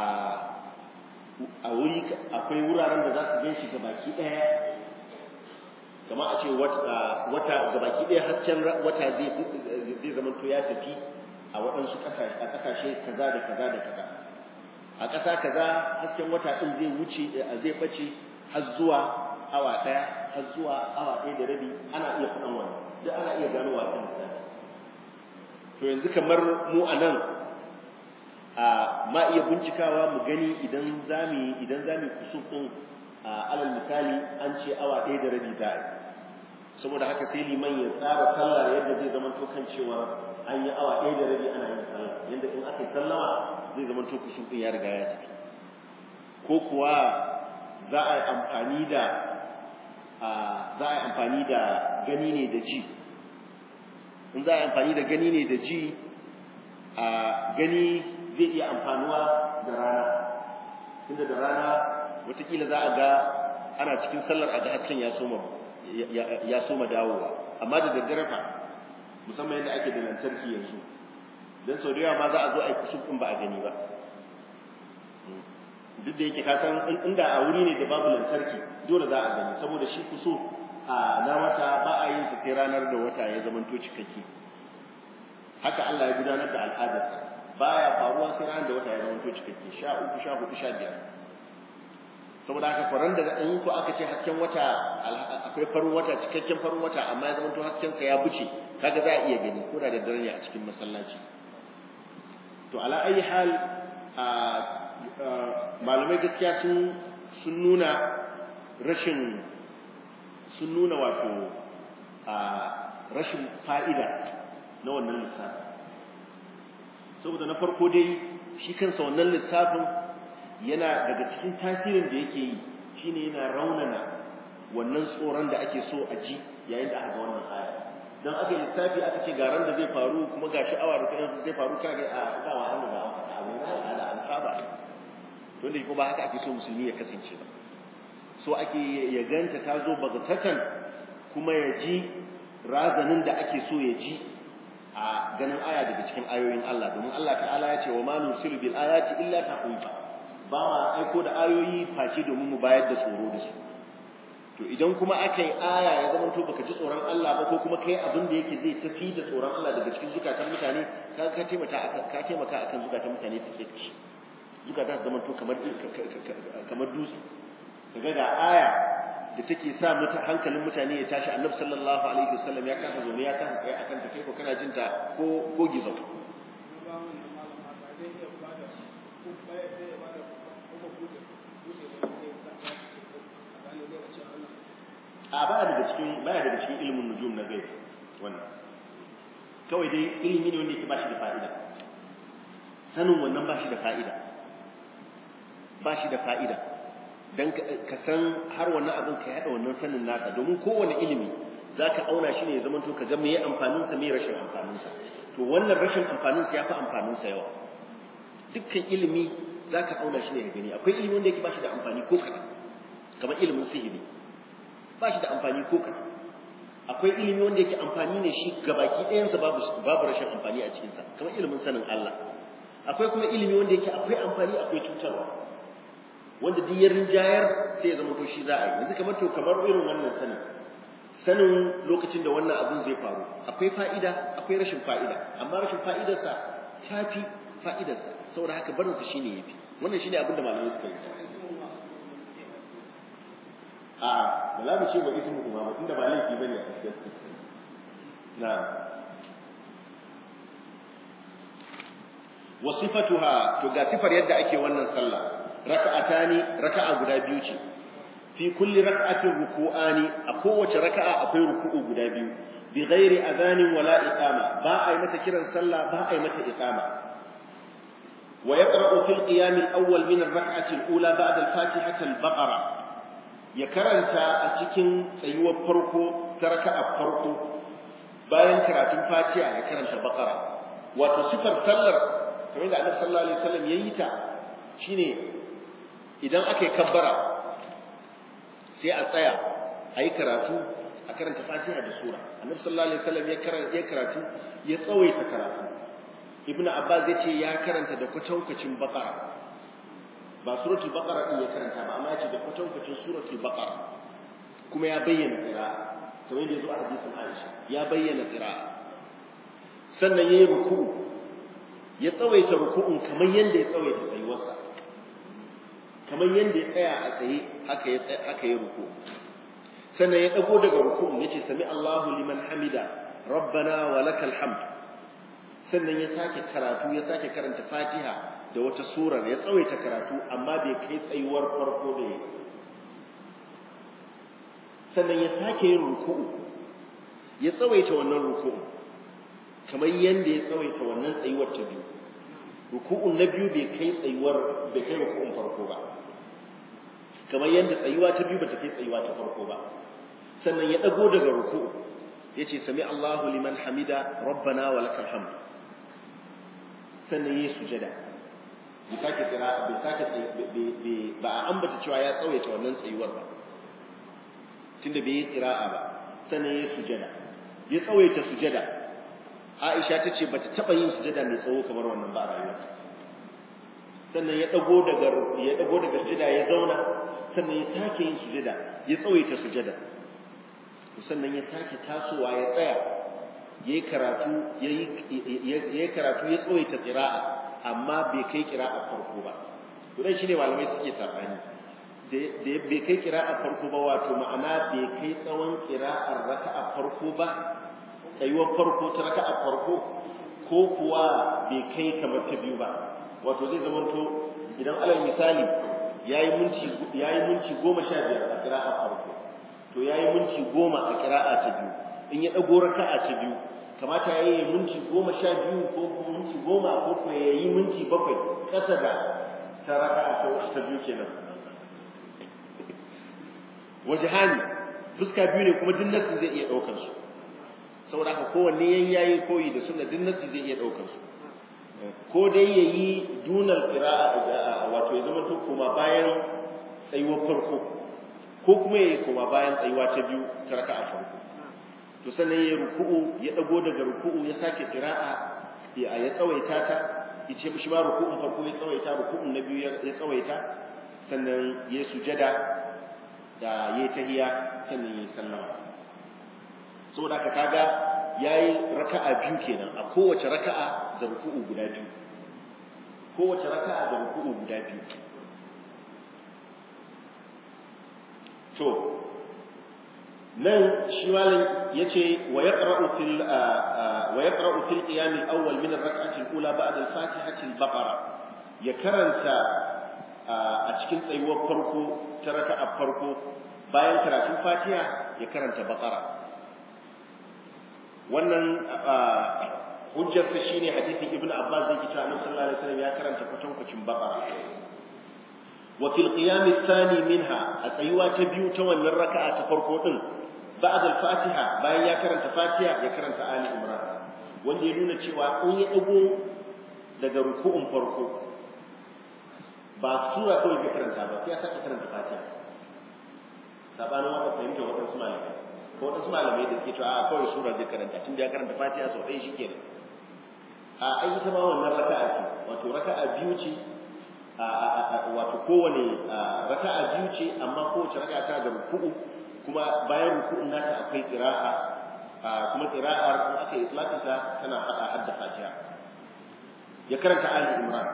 a wuri akwai wuraren da za su gan shi gabaki ɗaya kama a ce wata gabaki ɗaya hasken wata zai zama to ya tafi a waɗansu a ƙasashe kaza da kaza da kaza a ƙasa kaza hasken wata ɗin zai wuce zai ɓace har zuwa awa ɗaya har zuwa awa ɗaya da rabi ana iya faɗan wannan duk ana iya ganowa kan lissafi to yanzu kamar mu a nan a ma iya bincikawa mu gani idan zami idan zami kusur ɗin alal misali an ce awa ɗaya da rabi za a yi saboda haka sai liman ya tsara sallah yadda zai zama to kan cewa an yi awa ɗaya da rabi ana yin sallah yadda in aka yi sallama zai zama to kusur ɗin ya riga ya tafi ko kuwa za a yi amfani da za a yi amfani da gani ne da ji in za a yi amfani da gani ne da ji a gani zai iya amfanuwa da rana inda da rana watakila za a ga ana cikin sallar a ga hasken ya soma ya soma dawowa amma da daddare fa musamman yadda ake da lantarki yanzu don sau da yawa ma za a zo a yi kusur ɗin ba a gani ba duk da yake ka san inda a wuri ne da babu lantarki dole za a gani saboda shi kuso a na wata ba a yin sa sai ranar da wata ya zama to cikakke haka Allah ya gudanar da al'adarsa baya faruwa sai ranar da wata ya zama to cikakke sha uku sha hudu sha biyar saboda haka faran da in ko aka ce hasken wata akwai farin wata cikakken farin wata amma ya zama to hasken sa ya buce kaga za a iya gani ko da daddare ne a cikin masallaci to ala ayi hal malamai gaskiya sun sun nuna rashin sun nuna wato rashin fa'ida na wannan lissafin saboda na farko dai shi kansa wannan lissafin yana daga cikin tasirin da yake yi shine yana raunana wannan tsoron da ake so a ji yayin da aka ga wannan aya don aka yi lissafi aka ce garan da zai faru kuma ga sha'awa da kuma zai faru kage a dawa an da abin da an saba to ne kuma haka ake so musulmi ya kasance ba so ake ya ganta ta zo bagatatan kuma ya ji razanin da ake so ya ji a ganin aya daga cikin ayoyin Allah domin Allah ta'ala ya ce wa ma nusilu bil ayati illa tahwifa ba ma aiko da ayoyi face domin mu bayar da tsoro da su to idan kuma aka yi aya ya zama to baka ji tsoron Allah ba ko kuma kai abin da yake zai tafi da tsoron Allah daga cikin zukatan mutane ka ka taimaka akan ka taimaka akan zukatan mutane su ke ci zukatan su zama to kamar kamar dutse kaga ga aya da take sa mutan hankalin mutane ya tashi Annabi sallallahu alaihi wasallam ya kasa zo ya kasa kai akan ta kai ko kana jin ta ko ko gizo a ba daga cikin baya daga cikin ilimin nujum na gaibi wannan kawai dai ilimi ne wanda yake bashi da fa'ida sanin wannan bashi da fa'ida bashi da fa'ida dan ka san har wannan abin ka yada wannan sanin naka domin kowane ilimi zaka auna shi ne ya zama to ka ga meye amfanin sa meye rashin amfanin sa to wannan rashin amfanin sa yafi amfanin sa yawa dukkan ilimi zaka auna shi ne ka gani akwai ilimi wanda yake bashi da amfani ko kaɗan kamar ilimin sihiri ba shi da amfani ko kaɗan akwai ilimi wanda yake amfani ne shi gabaki ɗayansa babu babu rashin amfani a cikinsa kamar ilimin sanin Allah akwai kuma ilimi wanda yake akwai amfani akwai cutarwa wanda duk ya rinjayar sai ya zama to shi za a yi yanzu kamar to kamar irin wannan sanin sanin lokacin da wannan abin zai faru akwai fa'ida akwai rashin fa'ida amma rashin fa'idarsa ta fi fa'idarsa saboda haka barinsa shine yafi wannan shine abin da malamai suka yi a ba za mu ce wa ismu kuma ba tunda ba laifi bane a gaskiya na wa sifatuha to ga sifar yadda ake wannan sallah raka'atani raka'a guda biyu ce fi kulli raka'atin ruku'ani a kowace raka'a akwai ruku'u guda biyu bi ghairi adhanin wala iqama ba a yi mata kiran sallah ba a yi mata iqama wa yaqra'u fil qiyam al-awwal min ar-rak'ati al-ula ba'da al-fatihah al-baqara ya karanta a cikin tsayuwar farko ta raka'a farko bayan karatun fatiha ya karanta baqara wato sifar sallar kamar da Annabi sallallahu alaihi wasallam yayi ta shine idan aka yi kabbara sai a tsaya a yi karatu a karanta fatiha da sura Annabi sallallahu alaihi wasallam ya karanta ya karatu ya tsawaita karatu Ibn Abbas ya ce ya karanta da kwatankwacin baqara ba suratul baqara din ya karanta ba amma yace da kwatankwacin suratul baqara kuma ya bayyana qira'a kamar yadda yazo a hadisin Aisha ya bayyana qira'a sannan yayi ruku'u ya tsawaita ruku'un kamar yadda ya tsawaita tsayuwarsa kamar yadda ya tsaya a tsaye haka ya haka ya ruku'u sannan ya dago daga ruku'un yace sami Allahu liman hamida rabbana wa lakal hamd sannan ya sake karatu ya sake karanta Fatiha da wata surar ya tsawaita karatu amma bai kai tsayuwar farko da ya sannan ya sake yin ruku'u ya tsawaita wannan ruku'u kamar yanda ya tsawaita wannan tsayuwar ta biyu ruku'un na biyu bai kai tsayuwar bai kai ruku'un farko ba kamar yanda tsayuwa ta biyu bata kai tsayuwa ta farko ba sannan ya dago daga ruku'u yace sami Allahu liman hamida rabbana wa lakal hamd sannan yayi sujada bai sake kira bai sake ba a ambata cewa ya tsawaita wannan tsayuwar ba tunda bai yi qira'a ba sannan yayi sujada ya tsawaita sujada Aisha tace bata taba yin sujada mai tsawo kamar wannan ba a rayuwarta sannan ya dago daga ya dago daga sujada ya zauna sannan ya sake yin sujada ya tsawaita sujada sannan ya sake tasowa ya tsaya yayi karatu yayi yayi karatu ya tsawaita qira'a amma bai kai qira'a farko ba to dan shine malamai suke sabani da bai kai qira'a farko ba wato ma'ana bai kai tsawon qira'ar raka'a farko ba tsayuwar farko ta raka'a farko ko kuwa bai kai kamar ta biyu ba wato zai zama to idan alal misali yayi minti yayi minti 15 a qira'a farko to yayi minti 10 a qira'a ta biyu in ya dago raka'a ta biyu kamata yayi minti 12 ko minti 10 ko ko yayi minti 7 kasa da ta raka'a ta biyu kenan wajhani fuska biyu ne kuma duk nasu zai iya daukar su saboda haka kowanne yayi yayi koyi da sunna duk nasu zai iya daukar su ko dai yayi dunal qira'a wato ya zama to kuma bayan tsayuwar farko ko kuma yayi kuma bayan tsayuwa ta biyu ta raka'a farko to sannan yayi ruku'u ya dago daga ruku'u ya sake qira'a ya ya tsawaita ta yace mishi ba ruku'un farko ya tsawaita ruku'un na biyu ya tsawaita sannan ya sujada da yayi tahiya sannan yayi sallama saboda ka kaga yayi raka'a biyu kenan a kowace raka'a da ruku'u guda biyu kowace raka'a da ruku'u guda biyu to nan shi malam yace wa yaqra'u fil wa yaqra'u fil qiyam al-awwal min ar-rak'ati al-ula ba'da al-fatihati al-baqara ya karanta a cikin tsayuwar farko ta raka'a farko bayan karatun fatiha ya karanta baqara wannan hujjarsa shine hadisin ibnu abbas zai kita annabi sallallahu alaihi wasallam ya karanta kwatankwacin baqara wa fil qiyam athani minha a tsayuwa ta biyu ta wannan raka'a ta farko din ba'd al-fatiha bayan ya karanta fatiha ya karanta ali imran wanda ya nuna cewa in ya dago daga ruku'un farko ba sura kawai ke karanta ba sai ya saka karanta fatiha sabanin wanda fahimta wadansu malamai ko wasu malamai da suke cewa a kawai sura zai karanta tun da ya karanta fatiha sau ɗaya shikenan a ai ita ma wannan raka'a ce wato raka'a biyu ce wato kowane raka'a biyu ce amma kowace raka'a tana da ruku'u kuma bayan ruku'un nata akwai qira'a kuma qira'ar in aka yi islatin ta tana hada hadda fatiha ya karanta ali imran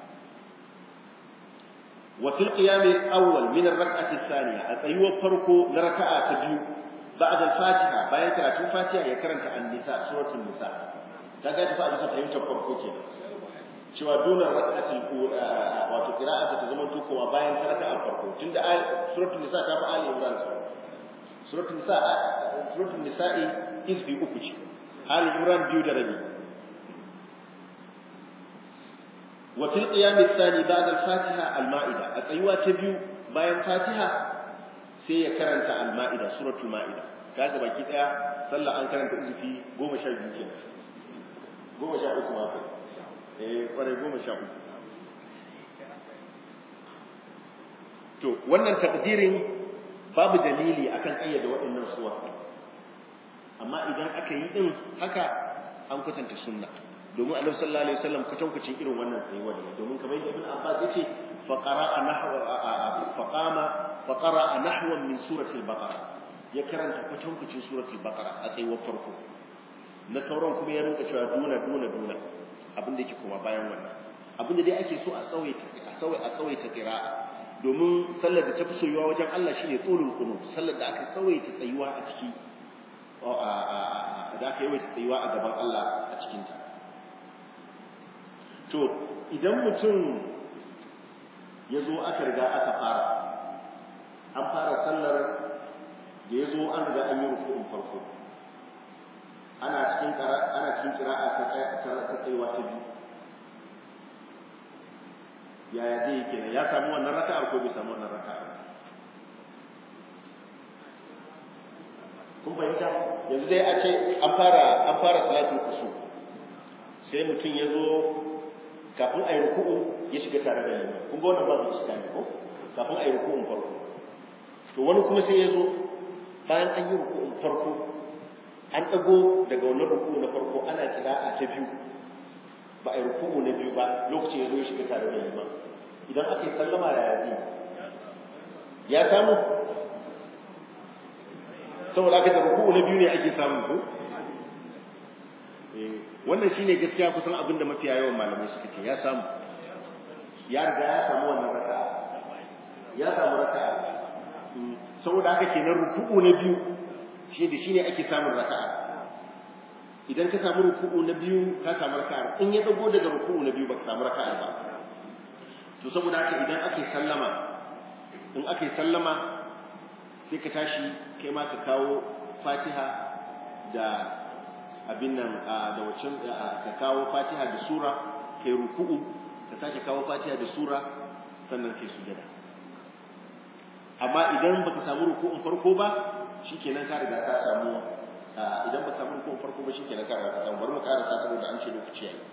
وفي القيام الأول من الركعة الثانية أتيوه فرقو لركعة تبيو بعد الفاتحة bayan karatun Fatiha ya karanta An-Nisa suratul Nisa kaga ta fara fahimtar farko kenan cewa dole rak'atul wato qira'ata ta zama kuma bayan raka'a farko tunda suratul Nisa ta fi Ali Imran suratul Nisa suratul Nisa'i izbi uku ce Ali Imran biyu da rabi wa fil qiyam ath-thani ba'da al-Fatiha al-Ma'ida a tsayuwa ta biyu bayan Fatiha sai ya karanta al-Ma'ida suratul Ma'ida kaga baki daya sallah an karanta izifi 12 kenan 13 ma kai eh kware 13 to wannan takdirin babu dalili akan kayyade waɗannan suwa amma idan aka yi din haka an kwatanta sunna domin annabi sallallahu alaihi wasallam kwatankwacin irin wannan tsayuwar ne domin kamar yadda ibn abbas yace fa qara'a nahwa fa qama fa qara'a nahwan min surati al-baqara ya karanta kwatankwacin suratul baqara a tsayuwar farko na sauran kuma ya rinka cewa duna duna duna abin da yake kuma bayan wannan abin da dai ake so a tsawaita a tsawai a tsawaita qira'a domin sallar da ta fi soyuwa wajen Allah shine tsulul qunut sallar da aka tsawaita tsayuwa a ciki da aka yawaita tsayuwa a gaban Allah a cikin ta to idan mutum ya zo aka riga aka fara an fara sallar da ya zo an riga an yi rukun farko ana cikin ana cikin kira'a ta ta tsayuwa ta biyu yaya zai yi kenan ya samu wannan raka'ar ko bai samu wannan raka'ar kun fahimta yanzu dai a ce an fara an fara salatul kusu sai mutum ya zo kafin a yi ruku'u ya shiga tare da liman kun ga wannan babu iskani ko kafin a yi ruku'un farko to wani kuma sai ya zo bayan an yi ruku'un farko an ɗago daga wannan ruku'u na farko ana kira'a ta biyu ba a yi ruku'u na biyu ba lokacin ya zo ya shiga tare da liman idan aka yi sallama da yaji ya samu saboda aka da ruku'u na biyu ne ake samu ko wannan shine gaskiya kusan abin da mafiya yawan malamai suka ce ya samu ya riga ya samu wannan raka'a ya samu raka'a saboda haka kenan ruku'u na biyu shi da shine ake samun raka'a idan ka samu ruku'u na biyu ka samu raka'a in ya dago daga ruku'u na biyu ba ka samu raka'a ba to saboda haka idan ake sallama in ake sallama sai ka tashi kai ma ka kawo Fatiha da abin nan da wacin ka kawo Fatiha da sura kai ruku'u ka sake kawo Fatiha da sura sannan kai sujada amma idan baka samu ruku'un farko ba shikenan ka riga ka samu idan baka samu ruku'un farko ba shikenan ka riga ka samu bari mu karasa saboda an ce lokaci yayi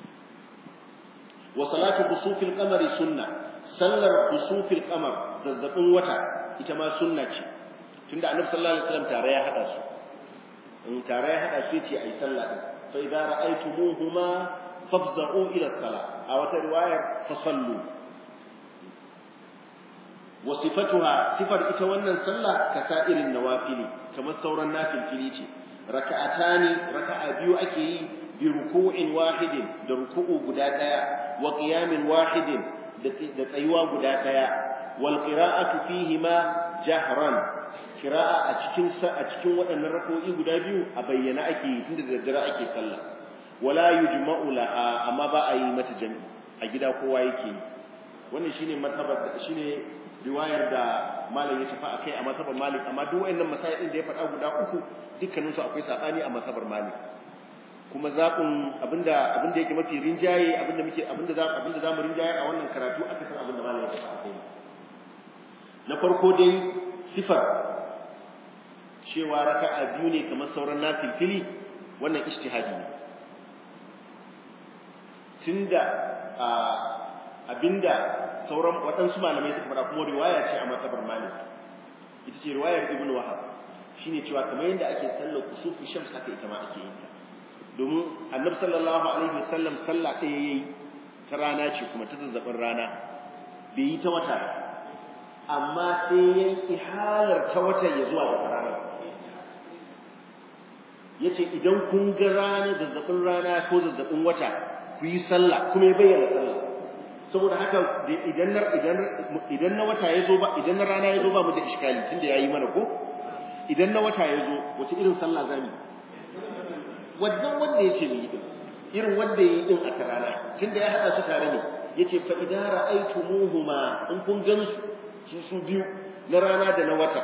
wa salatu khusufil qamari sunna sallar khusufil qamar zazzabin wata ita ma sunna ce tunda annabi sallallahu alaihi wasallam tare ya hada su in tare ya hada su yace ayi sallah din fa idza ra'aytumuhuma fafza'u ila salah a wata riwayar fa sallu wa sifatuha sifar ita wannan sallah kasairin nawafili kamar sauran nafilfili ce raka'atani raka'a biyu ake yi bi ruku'in wahidin da ruku'u guda daya wa qiyamin wahidin da tsayuwa guda daya wal qira'atu fihima jahran qira'a a cikin a cikin waɗannan rak'o'i guda biyu a bayyana ake yi tunda da daddare ake sallah wala yujma'u laha amma ba a yi mata jami'i a gida kowa yake yi wannan shine mazhabar shine riwayar da malam ya tafi akai a mazhabar malik amma duk wayannan masail din da ya faɗa guda uku dukkaninsu akwai sabani a mazhabar malik kuma zaɓin abinda abinda yake mafi rinjaye abinda muke abinda za abinda zamu rinjaye a wannan karatu aka san abinda malam ya faɗa kai na farko dai sifar cewa raka'a biyu ne kamar sauran nafilfili wannan ijtihadi ne tunda abinda sauran waɗansu malamai suka faɗa kuma riwaya ce a matsabar malik ita ce riwayar ibn wahab shine cewa kamar yadda ake sallar kusufi shams haka ita ma ake yin ta domin annabi sallallahu alaihi wasallam sallah ɗaya yayi ta rana ce kuma ta zazzabin rana bai yi ta wata amma sai ya ihalar ta wata ya zuwa ga rana yace idan kun ga rana zazzabin rana ko zazzabin wata ku yi sallah kuma ya bayyana sallah saboda haka idan na idan idan na wata ya zo ba idan na rana ya zo ba mu da iskali tunda yayi mana ko idan na wata ya zo wace irin sallah zamu wannan wanda yace mu yi din irin wanda yayi din a tarana tunda ya hada su tare ne yace fa idan ra'aytumuhuma in kun gansu su su biyu na rana da na wata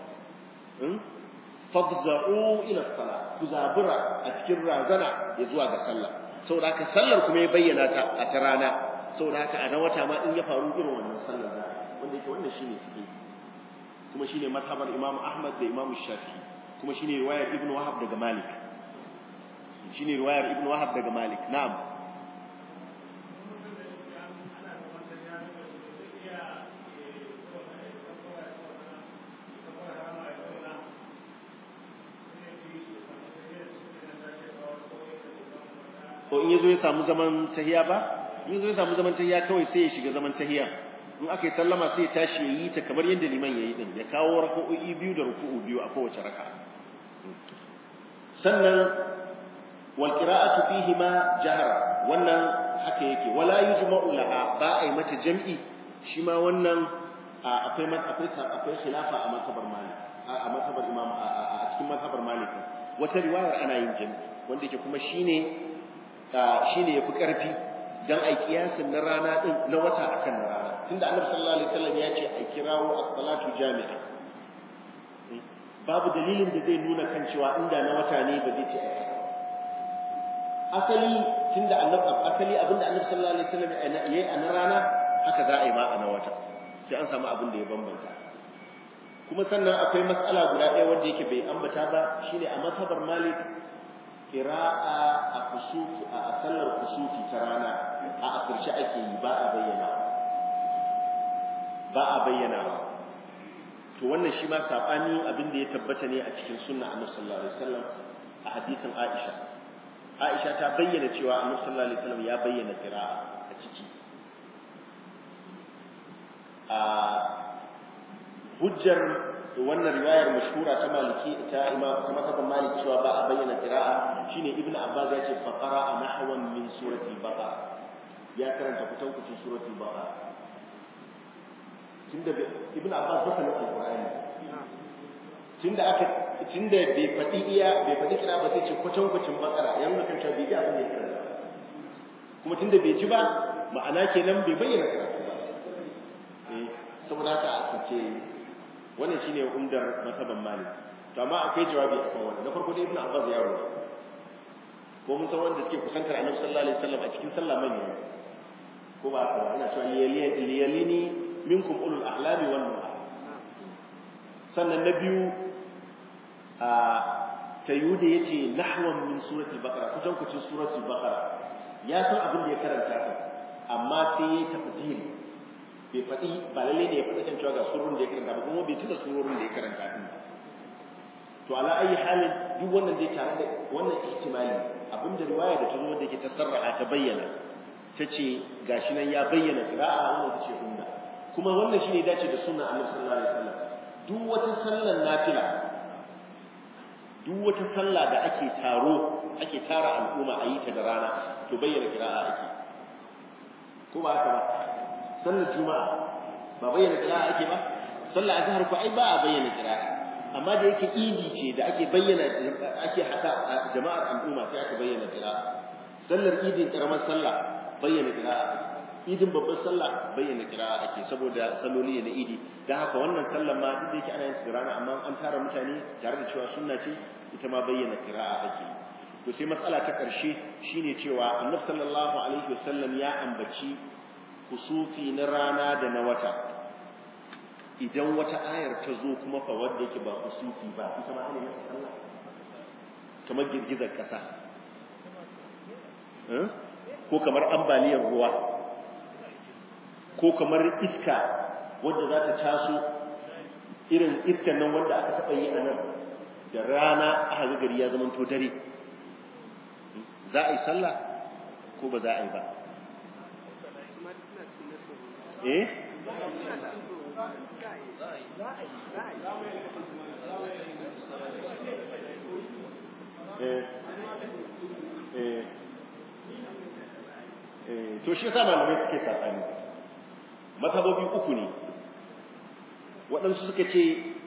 fafza'u ila salat ku zabura a cikin razana ya zuwa ga sallah saboda haka sallar kuma ya bayyana ta a ta rana saboda haka a na wata ma in ya faru irin wannan sallar za wanda yake wannan shine suke kuma shine mazhabar Imam Ahmad da Imam Shafi'i kuma shine riwayar Ibn Wahab daga Malik shine riwayar Ibn Wahab daga Malik na'am ko in yazo ya samu zaman tahiya ba in yazo ya samu zaman tahiya kawai sai ya shiga zaman tahiya in aka yi sallama sai ya tashi ya yi ta kamar yadda liman ya yi din ya kawo raka'o'i biyu da ruku'u biyu a kowace raka sannan wal qira'atu fihi ma jahra wannan haka yake wala yujma'u laha ba ai mata jam'i shi ma wannan akwai akwai akwai khilafa a mazhabar malik a mazhabar imam a cikin mazhabar malik wata riwayar ana yin jami'i wanda yake kuma shine shine yafi karfi dan ai kiyasin na rana din na wata akan na rana tunda annabi sallallahu alaihi wasallam ya ce a kirawo as-salatu jami'a babu dalilin da zai nuna kan cewa inda na wata ne ba zai ce asali tunda annabi asali abinda annabi sallallahu alaihi wasallam yayi a na rana haka za a yi ma a na wata sai an samu abin da ya bambanta kuma sannan akwai mas'ala guda ɗaya wanda yake bai ambata ba shine a mazhabar malik qira'a a kusufi a sallar kusufi ta rana a asirce ake yi ba a bayyana ba a bayyana to wannan shi ma sabani abin da ya tabbata ne a cikin sunna annabi sallallahu alaihi wasallam a hadisin Aisha Aisha ta bayyana cewa annabi sallallahu alaihi wasallam ya bayyana qira'a a ciki a hujjar wannan riwayar mashhura ta maliki ta imam ta mazhabin malik cewa ba a bayyana qira'a shine ibn abbas ya ce fa qara'a nahwan min surati al-baqara ya karanta kutan kucin surati al-baqara tunda ibn abbas ba sanin alqur'ani tunda aka tunda bai fadi iya bai fadi kira ba sai ce kutan kucin baqara yanzu kan ta bai ji abin da ya karanta kuma tunda bai ji ba ma'ana kenan bai bayyana karatu ba eh saboda haka aka ce wannan shine umdar masaban malik to amma akwai jawabi akan wannan na farko dai ibnu abbas ya rawa ko mun san wanda suke kusantar annabi sallallahu alaihi wasallam a cikin sallah manya ko ba haka ina cewa liyalini minkum ulul ahlami wan nuha sannan na biyu a tayyuda yace nahwan min suratul baqara kutan kucin suratul baqara ya san abin da ya karanta amma sai ya tafdil bai faɗi ba lalle ne ya faɗi kan cewa ga surun da ya karanta ba kuma bai cika surun da ya karanta din to ala ayi halin duk wannan dai tare da wannan ihtimali abinda riwaya da ta zo da ke tasarraha ta bayyana ta ce gashi nan ya bayyana qira'a wannan ta ce umma kuma wannan shine dace da sunna annabi sallallahu alaihi wasallam duk wata sallar nafila duk wata sallah da ake taro ake tara al'umma a yi ta da rana to bayyana qira'a ake ko ba haka ba sallar juma'a ba bayyana qira'a ake ba sallar azhar ko ai ba a bayyana qira'a amma da yake idi ce da ake bayyana ake hada jama'ar al'umma sai aka bayyana qira'a sallar idin karamar sallah bayyana qira'a idin babbar sallah bayyana qira'a ake saboda salloli na idi dan haka wannan sallar ma duk da yake ana yin su rana amma an tara mutane tare da cewa sunna ce ita ma bayyana qira'a ake to sai matsala ta karshe shine cewa annabi sallallahu alaihi wasallam ya ambaci kusufi na rana da na wata idan wata ayar ta zo kuma fa wanda yake ba kusufi ba ita ma ana mata sallah kamar girgizar kasa ko kamar ambaliyar ruwa ko kamar iska wadda za ta taso irin iskan nan wanda aka taɓa yi a nan da rana aka ga gari ya zama to dare za a yi sallah ko ba za a yi ba eh to shi yasa malamai suke sabani mazhabobi uku ne waɗansu suka ce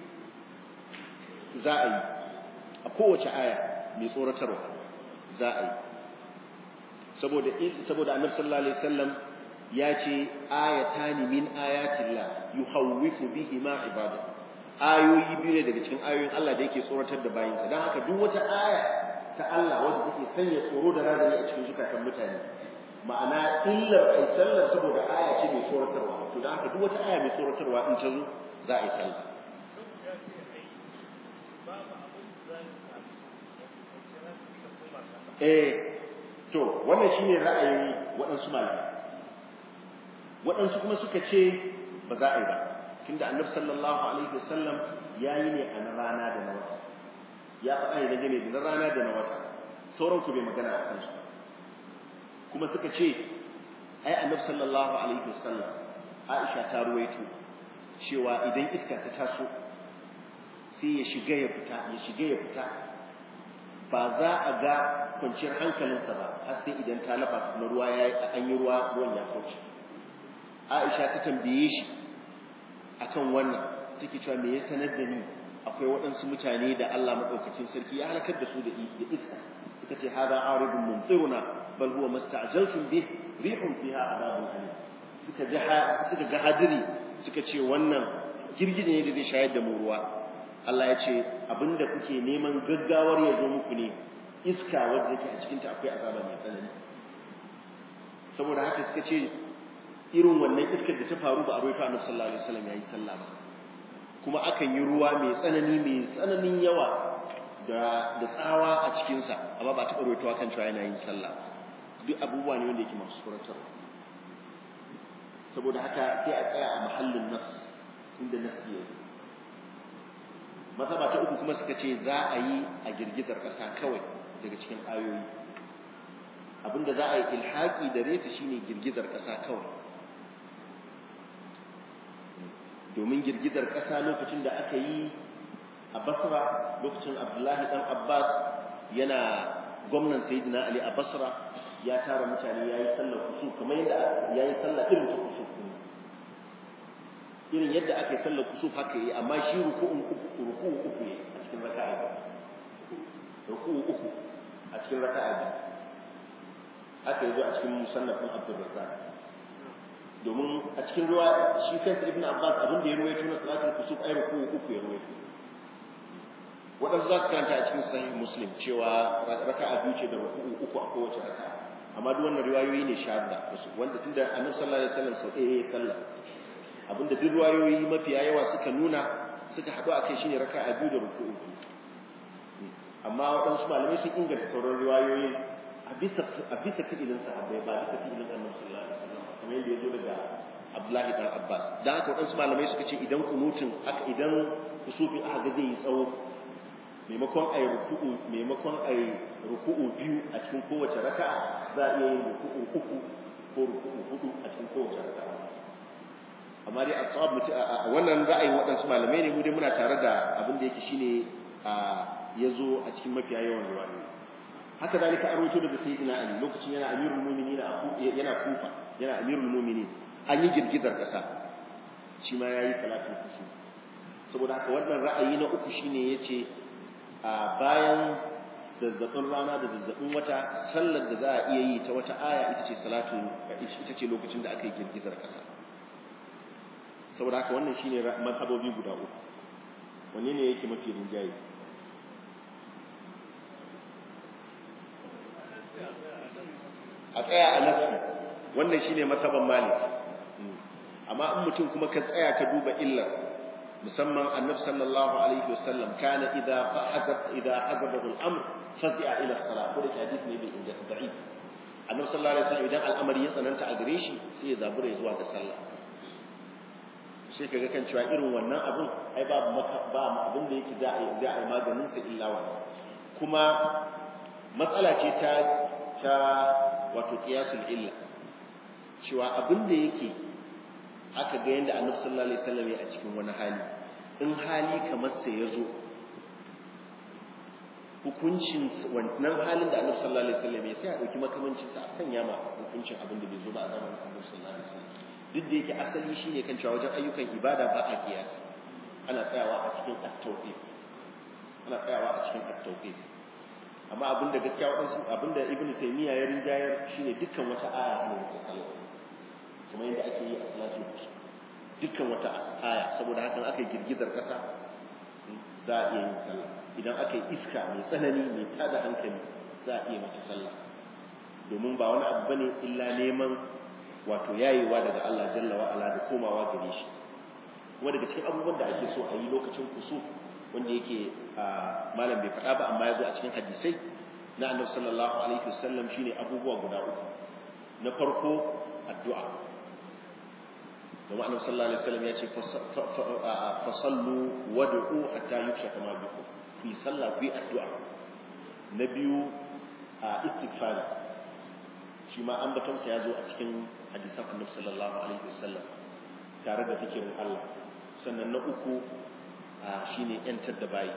za a yi a kowace aya mai tsoratarwa za a yi saboda saboda annabi sallallahu alaihi wasallam ya ce ayatani min ayatillah yuhawwifu bihi ma ibada ayoyi biyu ne daga cikin ayoyin Allah da yake tsoratar da bayinsa dan haka duk wata aya ta Allah wanda take sanya tsoro da razani a cikin zukatan mutane ma'ana illar ai sallar saboda aya ce mai tsoratarwa to dan haka duk wata aya mai tsoratarwa in ta zo za a yi sallah eh to wannan shine ra'ayin waɗansu malamai waɗansu kuma suka ce ba za a yi ba tunda annabi sallallahu alaihi wasallam ya yi ne a na rana da na wata ya faɗa ne dangane da na rana da na wata sauran ku bai magana a kansu kuma suka ce ai annabi sallallahu alaihi wasallam Aisha ta ruwaito cewa idan iska ta taso sai ya shiga ya fita ya shiga ya fita ba za a ga kwanciyar hankalinsa ba har sai idan ta lafa na ruwa ya an yi ruwa ruwan ya kauce Aisha ta tambaye shi akan wannan take cewa me ya sanar da ni akwai waɗansu mutane da Allah madaukakin sarki ya halakar da su da iska suka ce hada aridun mumtiruna bal huwa masta'jaltum bih rihun fiha adabun alim suka ga suka ga hadiri suka ce wannan girgije ne da zai shayar da mu ruwa Allah ya ce abinda kuke neman gaggawar ya zo muku ne iska wadda yake a cikin ta akwai azaba mai tsanani saboda haka suka ce irin wannan iskar da ta faru ba a roƙa Annabi sallallahu alaihi wasallam yayi sallah ba kuma akan yi ruwa mai tsanani mai tsananin yawa da da tsawa a cikin sa amma ba ta roƙa kan cewa yana yin sallah duk abubuwa ne wanda yake masu suratarwa saboda haka sai a tsaya a mahallin nas inda nas ya yi mazhaba ta uku kuma suka ce za a yi a girgizar ƙasa kawai daga cikin ayoyi abinda za a yi ilhaki da reta shine girgizar ƙasa kawai domin girgizar ƙasa lokacin da aka yi a basra lokacin abdullahi dan abbas yana gwamnan sayyidina ali a basra ya tara mutane ya yi sallar kusur kamar yadda ya yi sallar irin ta kusur irin yadda aka yi sallar kusur haka yi amma shi ruku'un uku ruku'u uku ne a cikin raka'a biyu ruku'u uku a cikin raka'a biyu aka yi zo a cikin musannafin abdurrazzaq domin a cikin ruwa shi kansa ibn abbas abin da ya ruwaito na salatul kusuf ai ruku'u uku ya ruwaito waɗansu za su karanta a cikin sahih muslim cewa raka'a biyu ce da ruku'u uku a kowace raka'a amma duk wannan riwayoyi ne shadda wanda tunda annabi sallallahu alaihi wasallam sau ɗaya ya sallah abinda duk riwayoyi mafiya yawa suka nuna suka haɗu akai shine raka'a biyu da ruku'u amma waɗansu malamai sun inganta sauran riwayoyi a bisa a bisa fi'ilin sahabbai ba bisa fi'ilin annabi sallallahu alaihi wasallam kamar yadda ya zo daga Abdullahi dan Abbas dan haka waɗansu malamai suka ce idan kunutun aka idan kusufin aka ga zai yi tsawo maimakon a yi ruku'u maimakon a yi ruku'u biyu a cikin kowace raka'a za a iya yin ruku'u uku ko ruku'u hudu a cikin kowace raka'a amma dai asab mutu a wannan ra'ayin waɗansu malamai ne mu dai muna tare da abin da yake shine a yazo a cikin mafiya yawan riwayoyi haka zalika an rawaito daga sayyidina ali lokacin yana amirul mu'minin yana kufa yana amirul mu'minin an yi girgizar ƙasa shi ma yayi salatul kusuf saboda haka wannan ra'ayi na uku shine yace a bayan zazzabin rana da zazzabin wata sallar da za a iya yi ta wata aya ita ce salatu ita ce lokacin da aka yi girgizar ƙasa saboda haka wannan shine mazhabobi guda uku wanne ne yake mafi rinjaye a tsaya a nafsi wannan shine mazhaban malik amma in mutum kuma ka tsaya ka duba illar musamman annabi sallallahu alaihi wasallam kana idza hazab idza hazabahu al-amr fazi'a ila as-salat ko da hadith ne bai inda da'if annabi sallallahu alaihi wasallam idan al'amari ya tsananta a gare shi sai ya zabura zuwa ga sallah sai kaga kan cewa irin wannan abun ai babu ba abin da yake za a yi za a yi maganin sa illa wannan kuma matsala ce ta ta wato qiyasul illa cewa abin da yake aka ga yanda annabi sallallahu alaihi wasallam ya a cikin wani hali in hali kamar sai ya zo hukuncin wannan halin da annabi sallallahu alaihi wasallam ya sai a dauki makamancin sa a sanya ma hukuncin abin da bai zo ba a zamanin annabi sallallahu alaihi wasallam duk da yake asali shine kan cewa wajen ayyukan ibada ba a kiyas ana tsayawa a cikin at-tawqif ana tsayawa a cikin at-tawqif amma abinda gaskiya wadansu abinda ibnu taymiya ya rinjayar shine dukkan wata aya ne ta sallah kuma yadda ake yi a salatul dukkan wata aya saboda hakan aka yi girgizar kasa za a iya yin sallah idan aka yi iska mai tsanani mai tada hankali za a iya mata sallah domin ba wani abu bane illa neman wato yayewa daga Allah jalla wa ala da komawa gare shi kuma daga cikin abubuwan da ake so a yi lokacin kusuf wanda yake malam bai faɗa ba amma ya zo a cikin hadisai na annabi sallallahu alaihi wasallam shine abubuwa guda uku na farko addu'a kuma annabi sallallahu alaihi wasallam ya ce fa sallu wad'u hatta yukshafa ma bikum ku yi sallah ku yi addu'a na biyu istighfar shi ma ambaton sa ya zo a cikin hadisan annabi sallallahu alaihi wasallam tare da fikirin Allah sannan na uku shine yantar da bayi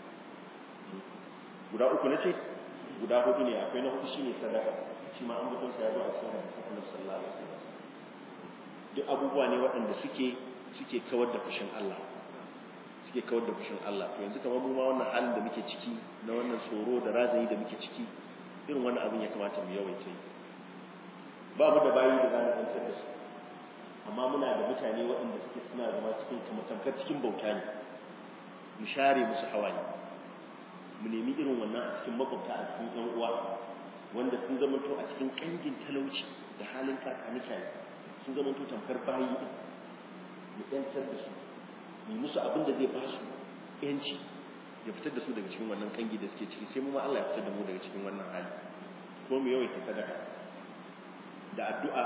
guda uku nace guda hudu ne akwai na hudu shine sadaka shi ma ambaton sa ya zo a cikin hadisan annabi sallallahu alaihi wasallam duk abubuwa ne waɗanda suke suke kawar da fushin Allah suke kawar da fushin Allah to yanzu kamar mu ma wannan halin da muke ciki na wannan tsoro da razayi da muke ciki irin wannan abin ya kamata mu yawaita yi ba mu da bayi da zamu kwantar da su amma muna da mutane waɗanda suke suna zama cikin kamar tamkar cikin bauta ne mu share musu hawaye mu nemi irin wannan a cikin makwabta a cikin ƴan uwa wanda sun zamanto a cikin kangin talauci da halin kakanika sun zamanto tamkar bayi din mu ƴantar da su mu musu abin da zai ba su ƴanci ya fitar da su daga cikin wannan kangi da suke ciki sai mu ma Allah ya fitar da mu daga cikin wannan hali ko mu yawaita sadaka da addu'a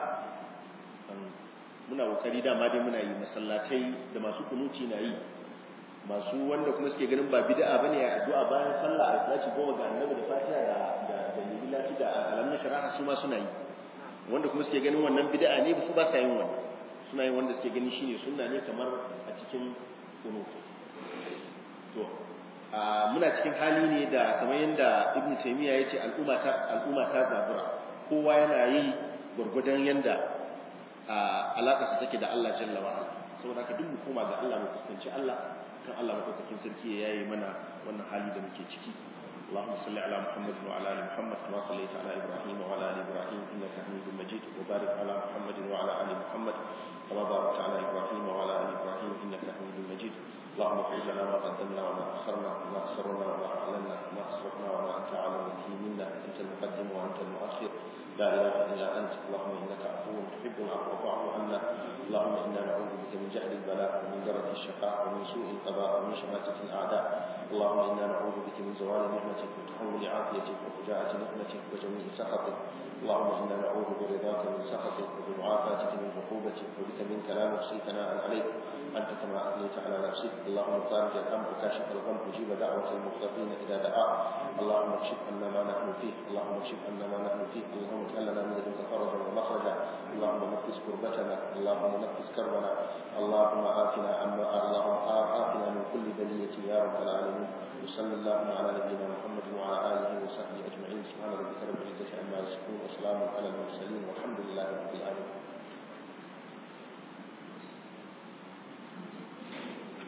muna kokari dama dai muna yi masallatai da masu kunuci na yi masu wanda kuma suke ganin ba bid'a bane ya addu'a bayan sallah a salati goma ga annabi da fatiha da da da lillahi da alamun shari'a su ma suna yi wanda kuma suke ganin wannan bid'a ne su ba sa yin wannan suna yin wanda suke gani shine sunna ne kamar a cikin kunut to muna cikin hali ne da kamar yadda ibnu taymiya yace al'umma ta al'umma ta zabura kowa yana yi gurgudan yanda alaƙarsa take da Allah jalla wa ala saboda haka duk mu koma ga Allah mu fuskanci Allah kan Allah madaukakin sarki ya yayi mana wannan hali da muke ciki اللهم صل على محمد وعلى ال محمد كما صليت على ابراهيم وعلى ال ابراهيم انك حميد مجيد وبارك على محمد وعلى ال محمد كما باركت على ابراهيم وعلى ال ابراهيم انك حميد مجيد اللهم اغفر لنا ما قدمنا وما اخرنا وما اسررنا وما اعلنا وما اسرفنا وما انت اعلم به منا انت المقدم وانت المؤخر لا اله الا انت اللهم انك عفو تحب العفو فاعف عنا اللهم انا نعوذ بك من جهل البلاء ومن درجه الشقاء ومن سوء القضاء ومن شماتة الاعداء اللهم انا نعوذ بك من زوال نعمتك وتحول عافيتك وفجاءة نقمتك وجميع سخطك اللهم انا نعوذ برضاك من سخطك وبمعافاتك من عقوبتك وبك منك لا نحصي ثناء عليك انت كما اثنيت على نفسك اللهم فارج الامر كاشف الغم مجيب دعوه المضطرين اذا دعا اللهم اكشف عنا ما نحن فيه اللهم اكشف عنا ما نحن فيه اللهم اجعل لنا من لدنك فرجا ومخرجا اللهم نفس كربتنا اللهم نفس كربنا اللهم آتنا عما اللهم آتنا من كل بلية يا رب العالمين وصلى اللهم على نبينا محمد وعلى آله وصحبه أجمعين سبحان ربك رب العزة عما يصفون وسلام على المرسلين